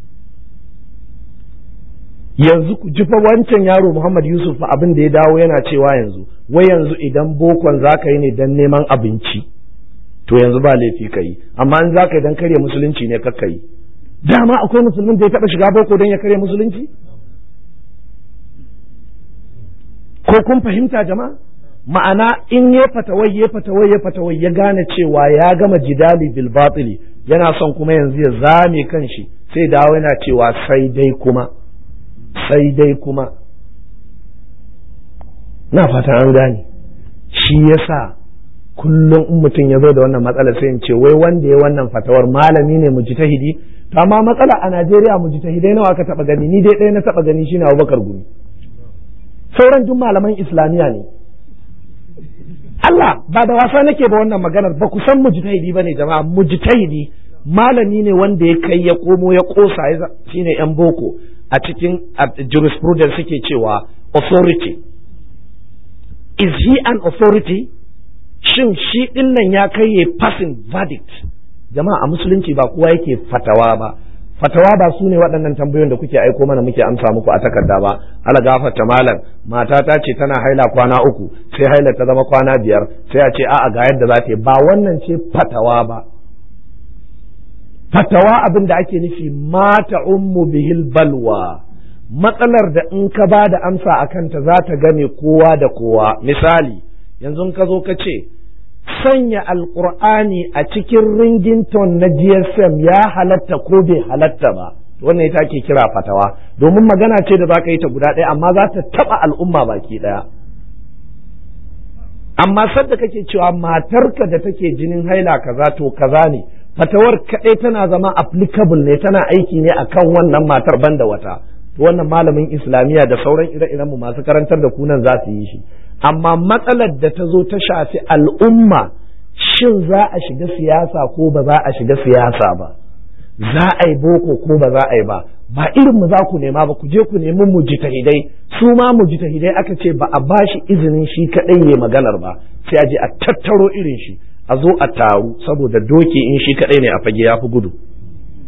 yanzu ku ji fa wancan yaro Muhammad Yusuf fa abin da ya dawo yana cewa yanzu wai yanzu idan bokon za ka yi ne dan neman abinci to yanzu ba laifi ka yi amma in za ka yi dan karya musulunci ne ka yi dama akwai musulmin da ya taɓa shiga boko don ya karya musulunci ko kun fahimta jama'a ma'ana in ya fatawai ya fatawai ya fatawai ya gane cewa ya gama jidali bil batili yana son kuma yanzu ya zame kanshi sai dawo yana cewa sai dai kuma sai dai kuma na fata an gane shi yasa kullum in mutum ya zo da wannan matsala sai in ce wai wanda ya wannan fatawar malami ne mujtahidi to amma matsala a Najeriya mujtahidai nawa aka taba gani ni dai ɗaya na taba gani shine Abubakar Gumi sauran duk malaman Islamiya ne Allah ba da wasa nake ba wannan maganar ba ku san mujtahidi bane jama'a mujtahidi malami ne wanda ya kai ya komo ya kosa shine yan boko a cikin jurisprudence suke cewa authority is he an authority shin shi din nan ya kai ya passing verdict jama'a a musulunci ba kowa yake fatawa ba fatawa ba su ne waɗannan tambayoyin da kuke aiko mana muke amsa muku a takarda ba ala gafarta malam mata ta ce tana haila kwana uku sai haila ta zama kwana biyar sai a ce a'a ga yadda za ta yi ba wannan ce fatawa ba fatawa abin da ake nufi mata ummu bihil balwa matsalar da in ka ba da amsa a kanta za ta game kowa da kowa misali yanzu ka zo ka ce sanya alkur'ani a cikin ringington na gsm ya halatta ko bai halatta ba wannan ita ke kira fatawa domin magana ce da za ka yi ta guda ɗaya amma za ta taɓa al'umma baki ɗaya amma sadda kake cewa matarka da take jinin haila kaza to kaza ne fatawar kaɗai tana zama applicable ne tana aiki ne akan wannan matar banda wata to wannan malamin islamiyya da sauran ire-iren mu masu karantar da kunan za su yi shi amma matsalar da ta zo ta shafi al'umma shin za a shiga siyasa ko ba za a shiga siyasa ba za a yi boko ko ba za a yi ba ba irin mu za ku nema ba ku je ku nemi mujtahidai su ma mujtahidai aka ce ba a bashi izinin shi kaɗai ya maganar ba sai a je a tattaro irin shi a zo a taru saboda doki in shi kaɗai ne a fage ya fi gudu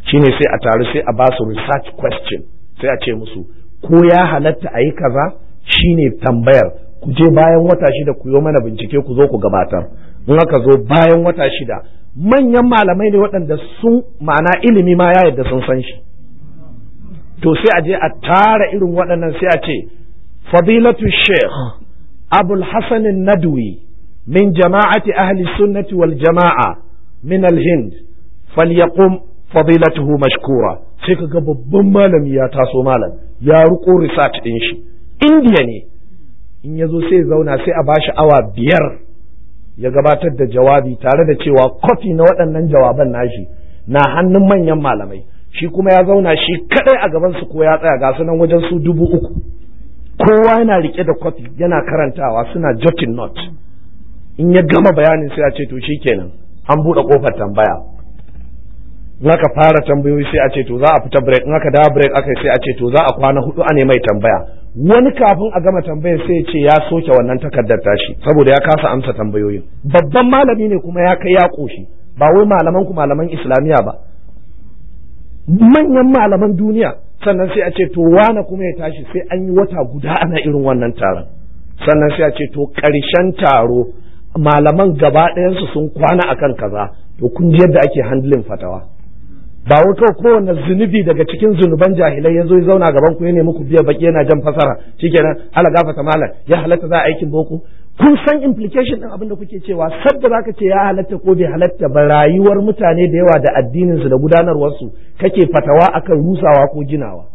shine sai a taru sai a ba su research question sai a ce musu ko ya halatta a yi kaza shine tambayar ku je bayan wata shida ku yi mana bincike ku zo ku gabatar in aka zo bayan wata shida manyan malamai ne waɗanda sun ma'ana ilimi ma ya yadda sun san shi to sai a je a tara irin waɗannan sai a ce fadilatu sheikh abul hasan nadwi min jama'ati ahli sunnati wal jama'a min al-hind falyaqum fadilatuhu mashkura sai kaga babban malami ya taso malam ya riko research din shi indiya ne in ya zo sai zauna sai a bashi awa biyar ya gabatar da jawabi tare da cewa kofi na waɗannan jawaban nashi na hannun manyan malamai shi kuma ya zauna shi kadai a gaban su ko ya tsaya ga sunan wajen su dubu uku kowa yana rike da kofi yana karantawa suna jotting note in ya gama bayanin sai a ce to shikenan an buɗe kofar tambaya in aka fara tambayoyi sai a ce to za a fita break in aka dawo break aka sai a ce to za a kwana hudu a mai tambaya wani kafin a gama tambayar sai ce ya soke wannan takardar tashi saboda ya kasa amsa tambayoyin babban malami ne kuma ya kai ya koshi ba wai malaman ku malaman islamiya ba manyan malaman duniya sannan sai a ce to wane kuma ya tashi sai an yi wata guda ana irin wannan taron sannan sai a ce to ƙarshen taro malaman gaba ɗayansu sun kwana akan kaza to kun ji yadda ake handling fatawa ba wai kawai kowane zunubi daga cikin zunuban jahilai ya zo ya zauna gaban ku ya nemi ku biya baki yana jan fasara shikenan ala gafata malam ya halatta za a aikin boko kun san implication din abin da kuke cewa sadda zaka ce ya halatta ko bai halatta ba rayuwar mutane da yawa da addinin su da gudanarwar su kake fatawa akan rusawa ko ginawa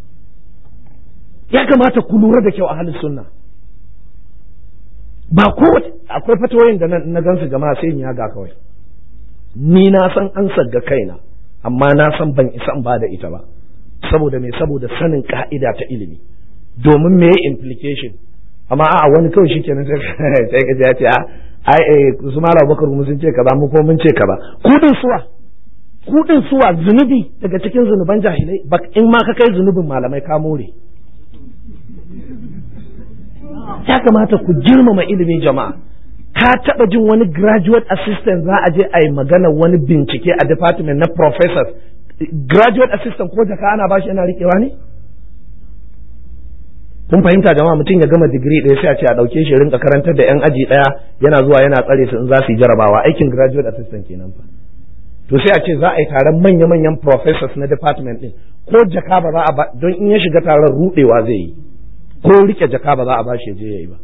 ya kamata ku lura da kyau a halin sunna ba ko akwai fatawoyin da na gansu jama'a sai in ya ga kawai ni na san an ga kaina amma na san ban isa in ba da ita ba saboda me saboda sanin ka'ida ta ilimi domin me implication amma a wani kawai shikenan sai ka ya ce ai su mara bakar mu sun ce kaza mu ko mun ce kaza kudin suwa kudin suwa zunubi daga cikin zunuban jahilai in ma ka kai zunubin malamai ka more ya kamata ku girmama ilimin jama'a ka taɓa jin wani graduate assistant za a je a yi magana wani bincike a department na professors graduate assistant ko jaka ana bashi yana riƙewa ne kun fahimta jama'a mutum ya gama digiri ɗaya sai a ce a ɗauke shi rinka karantar da 'yan aji ɗaya yana zuwa yana tsare su in za su yi jarabawa aikin graduate assistant kenan fa to sai a ce za a yi taron manya-manyan professors na department ɗin ko jaka ba za a ba don in ya shiga taron ruɗewa zai yi ko rike jaka ba za a bashi je yayi ba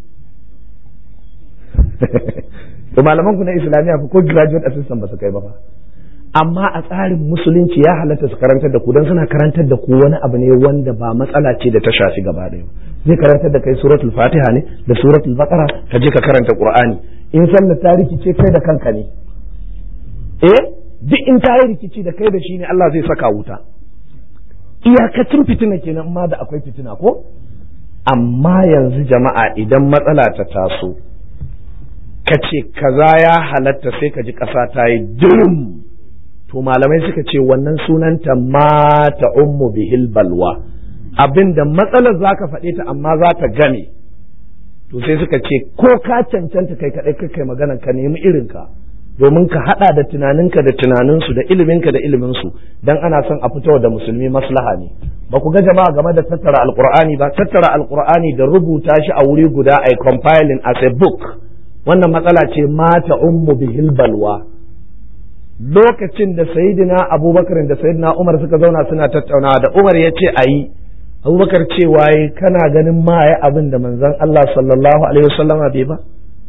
to malaman ku na islamiya ko graduate assistant ba su kai ba fa amma a tsarin musulunci ya halatta su karantar da ku don suna karantar da ku wani abu ne wanda ba matsala ce da ta shafi gaba ɗaya zai karantar da kai suratul fatiha ne da suratul baqara ka je ka karanta qur'ani in sallar ta rikice kai da kanka ne eh duk in ta yi rikici da kai da shi ne Allah zai saka wuta iyakacin fitina kenan ma da akwai fitina ko amma yanzu jama'a idan matsala ta taso ka ce kaza ya halatta sai ka ji ƙasa ta yi dum to malamai suka ce wannan sunanta mata ummu bihil balwa abinda matsalar za ka faɗe ta amma za ta game to sai suka ce ko ka cancanta kai kaɗai kai magana ka nemi irinka domin ka haɗa da tunaninka da tunaninsu da iliminka da iliminsu dan ana son a fito da musulmi maslaha ne ba ku ga jama'a game da tattara alkur'ani ba tattara alkur'ani da rubuta shi a wuri guda a compiling as a book wannan matsala ce mata ummu bihil balwa lokacin da sayidina abubakar da sayidina umar suka zauna suna tattaunawa da umar ya ce a yi abubakar cewa yi kana ganin ma ya abin da manzon allah sallallahu alaihi wasallama bai ba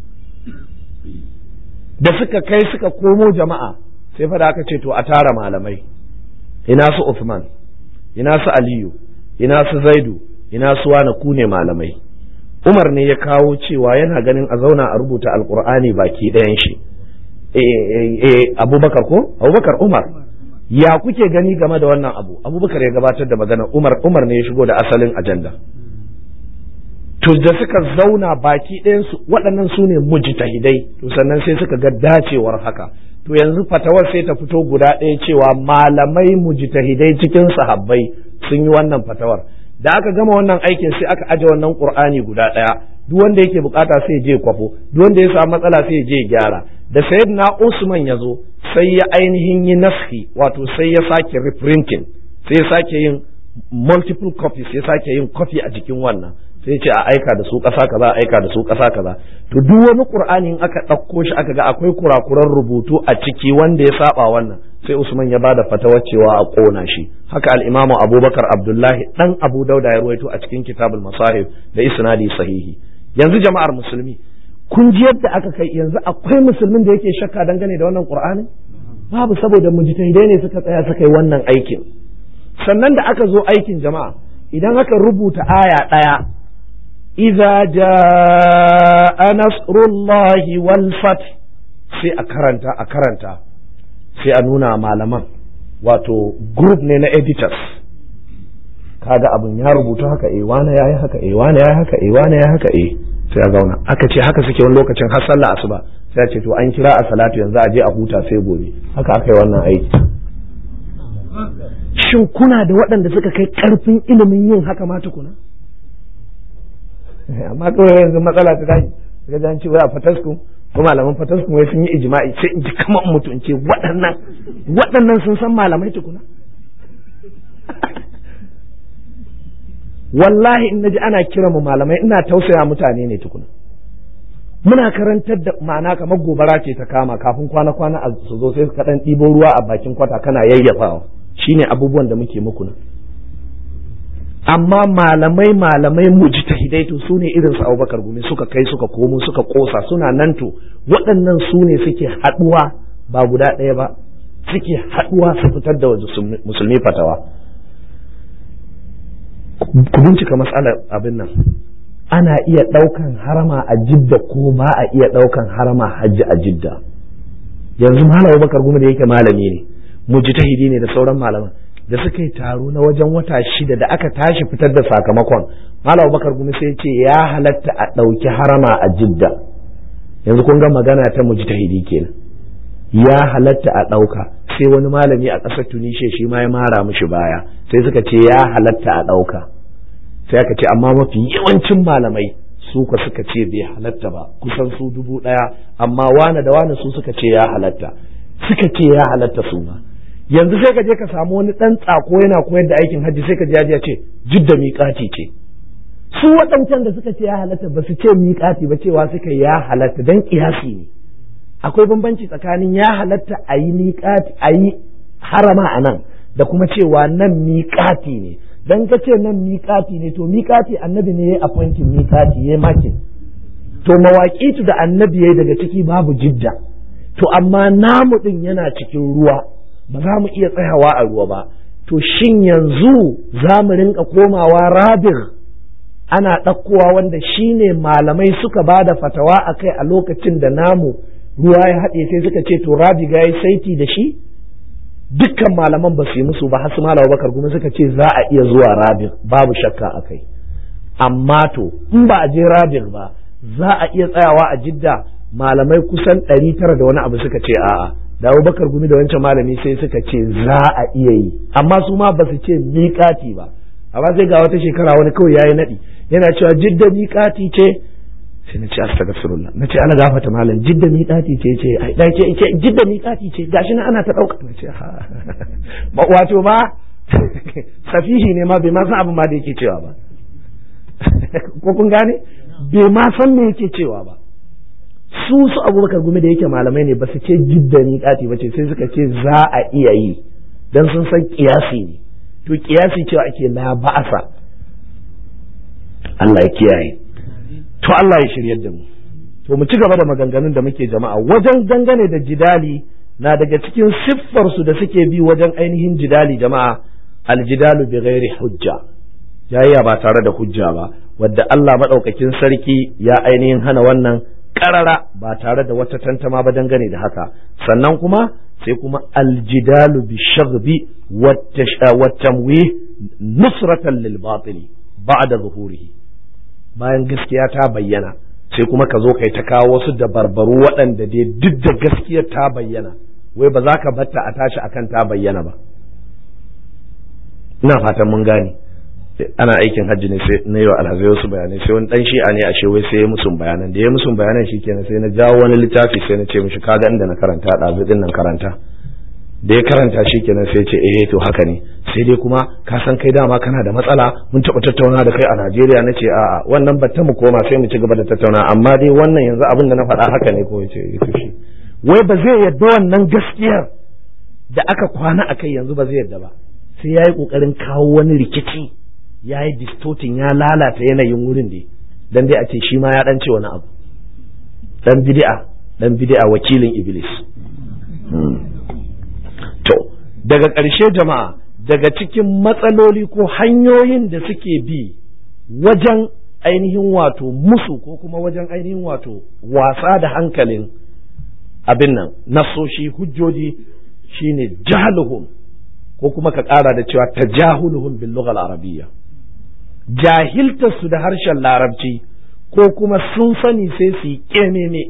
da suka kai suka komo jama'a sai fada aka ce to a tara malamai ina su Uthman ina su Aliyu ina su Zaidu ina su wani ku ne malamai Umar ne ya kawo cewa yana ganin a zauna a rubuta alkur'ani baki ɗayan shi eh Abubakar ko Abubakar Umar ya kuke gani game da wannan abu Abubakar ya gabatar da magana Umar Umar ne ya shigo da asalin ajanda to da suka zauna baki ɗayansu waɗannan su ne mujtahidai to sannan sai suka ga dacewar haka to yanzu fatawar sai ta fito guda ɗaya cewa malamai mujtahidai cikin sahabbai sun yi wannan fatawar da aka gama wannan aikin sai aka aje wannan qur'ani guda ɗaya duk wanda yake bukata sai je kwafo duk wanda ya samu matsala sai je gyara da sayyidina Usman ya zo sai ya ainihin yi naski wato sai ya sake reprinting sai ya sake yin multiple copies ya sake yin copy a jikin wannan sai ce a aika da su ƙasa kaza a aika da su ƙasa kaza to duk wani qur'ani in aka ɗauko shi aka ga akwai kurakuran rubutu a ciki wanda ya saba wannan sai usman ya bada fatawar cewa a ƙona shi haka al-imamu abubakar abdullahi dan abu dauda ya ruwaito a cikin kitabul masahib da isnadi sahihi yanzu jama'ar musulmi kun ji yadda aka kai yanzu akwai musulmin da yake shakka dangane da wannan qur'ani babu saboda mujtahidai ne suka tsaya suka yi wannan aikin sannan da aka zo aikin jama'a idan aka rubuta aya ɗaya إذا جاء نصر الله والفتح sai a karanta a karanta sai a nuna malaman wato group ne na editors kaga abin ya rubuta haka eh wane yayi haka eh wane yayi haka eh wane yayi haka eh sai a zauna aka ce haka suke wani lokacin har sallah asuba sai a ce to an kira a salatu yanzu a je a huta sai gobe haka aka yi wannan aiki shin kuna da waɗanda suka kai ƙarfin ilimin yin haka ma tukuna amma kawai yanzu matsala ta tashi daga jan ce wai a fatasku ko malaman fatasku wai sun yi ijma'i sai in ji kamar mutum ce waɗannan waɗannan sun san malamai tukuna wallahi in naji ana kira mu malamai ina tausaya mutane ne tukuna muna karantar da ma'ana kamar gobara ce ta kama kafin kwana kwana a su zo sai ka dan ɗibo ruwa a bakin kwata kana yayyafawa shine abubuwan da muke muku nan amma malamai malamai mujtahidai to su ne irin su Abubakar Gumi suka kai suka komo suka kosa suna nan to waɗannan su ne suke haɗuwa ba guda ɗaya ba suke haɗuwa su fitar da musulmi fatawa ku bincika matsalar abin nan ana iya ɗaukan harama a jidda ko ba a iya ɗaukan harama hajji a jidda yanzu malam Abubakar Gumi da yake malami ne mujtahidi ne da sauran malaman da suka yi taro na wajen wata shida da aka tashi fitar da sakamakon malam bakar gumi sai ce ya halatta a ɗauki harama a jidda yanzu kun ga magana ta mujtahidi kenan ya halatta a ɗauka sai wani malami a ƙasar tunishe shi ma ya mara mishi baya sai suka ce ya halatta a ɗauka sai aka ce amma mafi yawancin malamai su ka suka ce bai halatta ba kusan su dubu ɗaya amma wane da wane su suka ce ya halatta suka ce ya halatta su ma yanzu sai ka je ka samu wani ɗan tsako yana koyar da aikin hajji sai ka ji ya ce jidda miƙati ce su waɗancan da suka ce ya halatta ba su ce miƙati ba cewa suka ya halatta dan ƙiyasi ne akwai bambanci tsakanin ya halatta a yi miƙati a yi harama a nan da kuma cewa nan miƙati ne dan ka ce nan miƙati ne to miƙati annabi ne ya appointin miƙati ya makin to mawaƙitu da annabi ya daga ciki babu jidda to amma namu ɗin yana cikin ruwa ba za mu iya tsayawa a ruwa ba to shin yanzu za mu rinka komawa rabir ana ɗaukowa wanda shi ne malamai suka ba da fatawa a kai a lokacin da namu ruwa ya haɗe sai suka ce to rabi ga yi saiti da shi dukkan malaman ba su yi musu ba har su malawa bakar kuma suka ce za a iya zuwa rabir babu shakka a kai amma to in ba a je rabir ba za a iya tsayawa a jidda malamai kusan ɗari tara da wani abu suka ce a'a da Abubakar gumi da wancan malami sai suka ce za a iya yi amma su ma ba su ce miƙati ba amma sai ga wata shekara wani kawai yayi naɗi yana cewa jidda miƙati ce sai na ce astaghfirullah na ce ana gafata malam jidda miƙati ce ce ai da ce ce jidda miƙati ce gashi na ana ta ɗauka na ce ha ba wato ma safihi ne ma bai ma san abin ma da yake cewa ba ko kun gane bai ma san me yake cewa ba su su abubakar gumi da yake malamai ne ba su ce jidda miƙati ba ce sai suka ce za a iya yi dan sun san kiyasi ne to kiyasi cewa ake la ba'asa Allah ya kiyaye to Allah ya shiryar da mu to mu ci gaba da maganganun da muke jama'a wajen dangane da jidali na daga cikin siffar su da suke bi wajen ainihin jidali jama'a aljidalu bi ghairi hujja yayya ba tare da hujja ba wadda Allah madaukakin sarki ya ainihin hana wannan karara ba tare da wata tantama ba dangane da haka sannan kuma sai kuma aljidalu bi shaghbi wa tamwih nusratan lil batili ba'da zuhurihi bayan gaskiya ta bayyana sai kuma ka zo kai ta kawo wasu dabarbaru waɗanda dai duk da gaskiyar ta bayyana wai ba za ka batta a tashi akan ta bayyana ba ina fatan mun gane ana aikin hajji ne sai na yi wa alhazai wasu bayanai sai wani dan shi'a ne ashe wai sai ya musun bayanan da ya musun bayanan shikenan sai na jawo wani littafi sai na ce mishi kaga inda na karanta ɗazu din nan karanta da ya karanta shikenan sai ce eh to haka ne sai dai kuma ka san kai dama kana da matsala mun taɓa tattauna da kai a Najeriya na ce a'a wannan batta mu koma sai mu ci gaba da tattauna amma dai wannan yanzu abin da na faɗa haka ne ko ya ce to shi wai ba zai yadda wannan gaskiyar da aka kwana a kai yanzu ba zai yadda ba sai ya yi ƙoƙarin kawo wani rikici ya yi distorting ya lalata yanayin wurin da dan dai a ce shi ma ya dan ce wani abu dan bid'a dan bid'a wakilin iblis to daga ƙarshe jama'a daga cikin matsaloli ko hanyoyin da suke bi wajen ainihin wato musu ko kuma wajen ainihin wato wasa da hankalin abin nan nasoshi hujjoji shine jahluhum ko kuma ka ƙara da cewa tajahuluhum bil lughal arabiyya jahiltarsu da harshen larabci ko kuma sun sani sai su yi ƙememe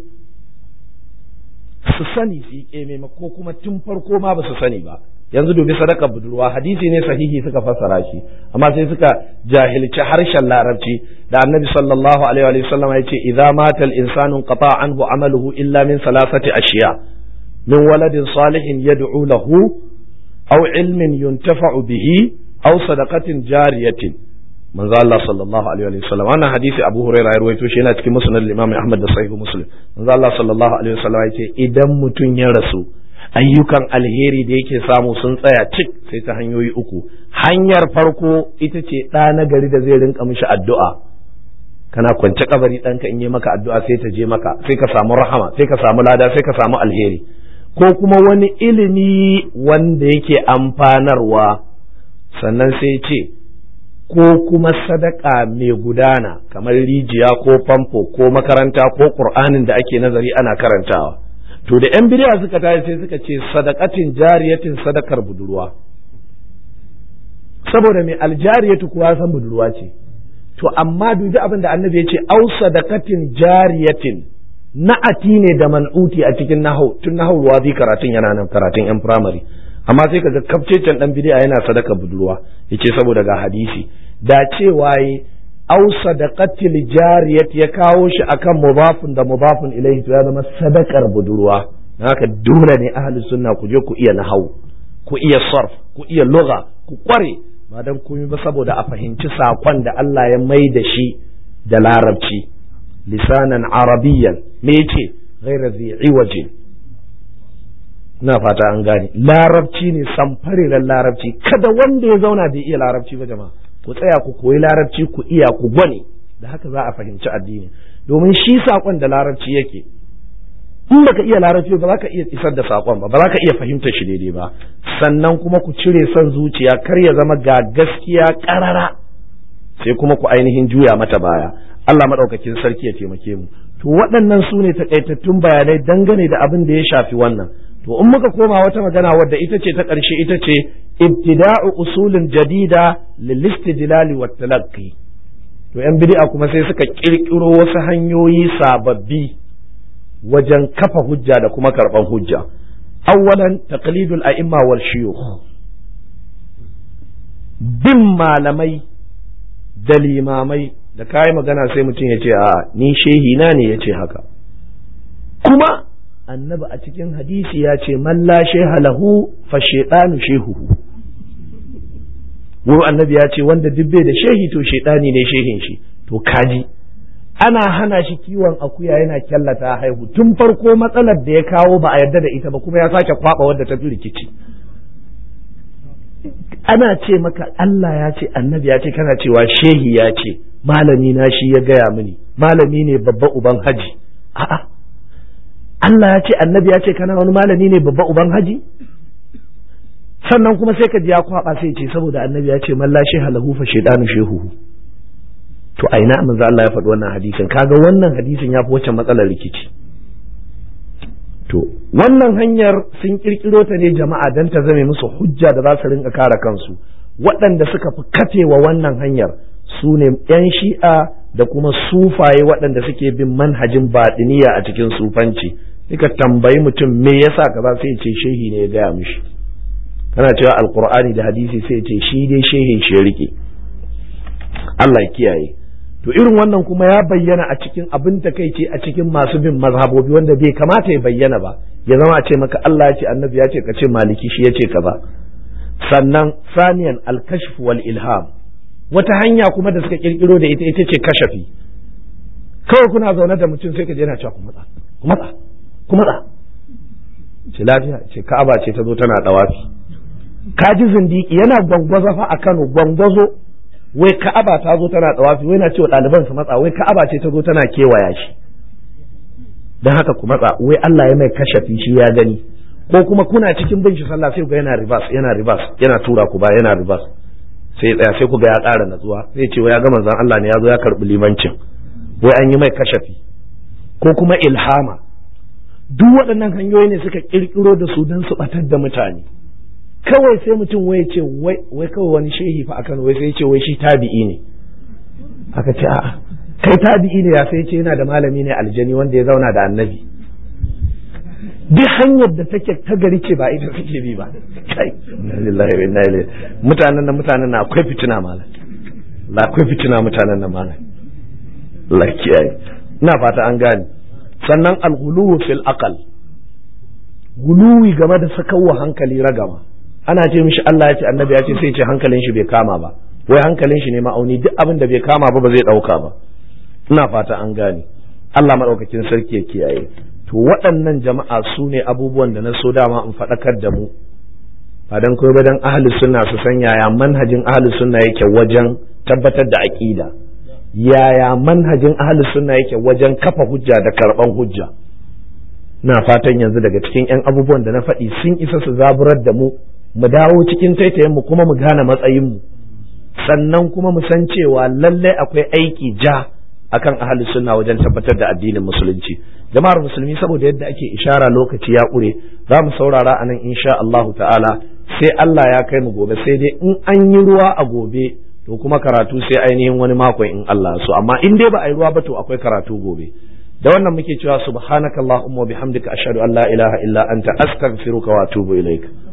su sani su yi ƙememe ko kuma tun farko ma ba su sani ba yanzu dubi sadaka budurwa hadisi ne sahihi suka fassara shi amma sai suka jahilci harshen larabci da annabi sallallahu alaihi wa sallam ya ce idza mata al insanu qata anhu amaluhu illa min salasati ashiya min waladin salihin yad'u lahu aw ilmin yuntafa'u bihi aw sadaqatin jariyatin manzo Allah sallallahu alaihi wa sallam wannan hadisi Abu Hurairah ya rawaito shi yana cikin musnad Imam Ahmad da Sahih Muslim manzo Allah sallallahu alaihi wa sallam yace idan mutum ya rasu ayyukan alheri da yake samu sun tsaya cik sai ta hanyoyi uku hanyar farko ita ce ɗa na gari da zai rinka mishi addu'a kana kwance kabari ɗanka in yi maka addu'a sai ta je maka sai ka samu rahama sai ka samu lada sai ka samu alheri ko kuma wani ilimi wanda yake amfanarwa sannan sai ce ko kuma sadaka mai gudana kamar rijiya ko famfo ko makaranta ko ƙur'anin da ake nazari ana karantawa to da yan bidiya suka tashi sai suka ce sadakatin jariyatin sadakar budurwa saboda mai aljariyatu kuwa san budurwa ce to amma dubi abin da annabi ya ce au sadakatin jariyatin na'ati ne da man'uti a cikin nahau tun nahau wazi karatun yana nan karatun yan firamare amma sai kaga kafcecen dan bid'a yana sadaka budurwa yace saboda ga hadisi da cewa yi au sadaqatil jariyat ya kawo shi akan mudafun da mudafun ilaihi to ya zama sadakar budurwa haka dole ne ahli sunna ku je ku iya nahau ku iya sarf ku iya lugha ku kware ba dan komai ba saboda a fahimci sakon da Allah ya mai da shi da larabci lisanan arabiyyan me yace ghayra zi iwajin na fata an gane larabci ne samfariran larabci kada wanda ya zauna bai iya larabci ba jama'a ku tsaya ku koyi larabci ku iya ku gwane da haka za a fahimci addini domin shi saƙon da larabci yake in baka iya larabci ba za ka iya isar da saƙon ba ba za ka iya fahimtar shi daidai ba sannan kuma ku cire son zuciya kar ya zama ga gaskiya ƙarara sai kuma ku ainihin juya mata baya Allah maɗaukakin sarki ya taimake mu to waɗannan su ne takaitattun bayanai dangane da abin da ya shafi wannan to in muka koma wata magana wadda ita ce ta ƙarshe ita ce ibtida'u usulin jadida lil istidlali wat talaqqi to yan bid'a kuma sai suka kirkiro wasu hanyoyi sababbi wajen kafa hujja da kuma karban hujja awwalan taqlidul a'imma wal shuyukh bin malamai da limamai da kayi magana sai mutum ya ce a ni shehi na ne ya ce haka kuma annabi a cikin hadisi ya ce man la sheha lahu fa shaytanu shehuhu wurin annabi ya ce wanda duk bai da shehi to shaytani ne shehin shi to kaji ana hana shi kiwon akuya yana kyallata haihu tun farko matsalar da ya kawo ba a yarda da ita ba kuma ya sake kwaba wadda ta fi rikici ana ce maka Allah ya ce annabi ya ce kana cewa shehi ya ce malami na shi ya gaya mini malami ne babba uban haji a'a Allah ya ce annabi ya ce kana wani malami ne babba uban haji sannan kuma sai ka ji ya kwaba sai ce saboda annabi ya ce man la sheha lahu fa shaydanu shehu to a ina manzo Allah ya faɗi wannan hadisin kaga wannan hadisin ya fi wacce matsalar rikici to wannan hanyar sun kirkiro ta ne jama'a dan ta zame musu hujja da za su rinka kare kansu waɗanda suka fi katewa wannan hanyar su ne 'yan shi'a da kuma sufaye waɗanda suke bin manhajin baɗiniya a cikin sufanci suka tambayi mutum me yasa kaza sai ce shehi ne ya gaya mishi kana cewa alkur'ani da hadisi sai ce shi dai shehin shi ya rike Allah ya kiyaye to irin wannan kuma ya bayyana a cikin abin takaici a cikin masu bin mazhabobi wanda bai kamata ya bayyana ba ya zama a ce maka Allah ya ce annabi ya ce ka ce maliki shi ya ce kaza sannan saniyan al-kashf wal ilham wata hanya kuma da suka kirkiro da ita ita ce kashafi kawai kuna zaune da mutum sai ka je yana cewa ku matsa ku matsa ku matsa ce lafiya ce ka'aba ce ta zo tana dawafi ka ji zindiki yana gwangwazo fa a Kano gwangwazo wai ka'aba ta zo tana dawafi wai na cewa ɗaliban su matsa wai ka'aba ce ta zo tana kewaya shi dan haka ku matsa wai Allah ya mai kashafi shi ya gani ko kuma kuna cikin bin shi sallah sai ku ga yana reverse yana reverse yana tura ku ba yana reverse sai tsaya sai ku ga ya ƙara natsuwa sai ce wai ya ga manzon Allah ne ya zo ya karɓi limancin wai an yi mai kashafi ko kuma ilhama duk waɗannan hanyoyi ne suka ƙirƙiro da su don su ɓatar da mutane kawai sai mutum wai ce wai kawai wani shehi fa akan wai sai ce wai shi tabi'i ne aka ce a'a kai tabi'i ne ya sai ce yana da malami ne aljani wanda ya zauna da annabi duk hanyar da take ta gari ce ba ita suke bi ba kai lillahi wa inna ilaihi mutanen nan mutanen nan akwai fitina malam la akwai fitina mutanen nan malam la kiyaye ina fata an gane sannan al-ghuluwu fil aqal guluwi game da sakawa hankali ragama ana ce mishi Allah ya ce annabi ya ce sai ce hankalin shi bai kama ba wai hankalin shi ne ma'auni duk abin da bai kama ba ba zai dauka ba ina fata an gane Allah madaukakin sarki ya kiyaye to waɗannan jama'a su ne abubuwan da na so dama in faɗakar da mu ba dan koyi ba dan ahli sunna su san yaya manhajin ahli sunna yake wajen tabbatar da aqida yaya manhajin ahli sunna yake wajen kafa hujja da karban hujja na fatan yanzu daga cikin 'yan abubuwan da na faɗi sun isa su zaburar da mu mu dawo cikin taitayen mu kuma mu gane matsayin mu sannan kuma mu san cewa lallai akwai aiki ja akan ahli sunna wajen tabbatar da addinin musulunci jama'ar musulmi saboda yadda ake ishara lokaci ya ƙure za mu saurara anan insha Allah ta'ala sai Allah ya kai mu gobe sai dai in an yi ruwa a gobe to kuma karatu sai ainihin wani makon in Allah so amma in dai ba a yi ruwa ba to akwai karatu gobe da wannan muke cewa subhanakallahumma wa bihamdika ashhadu an la ilaha illa anta astaghfiruka wa atubu ilaik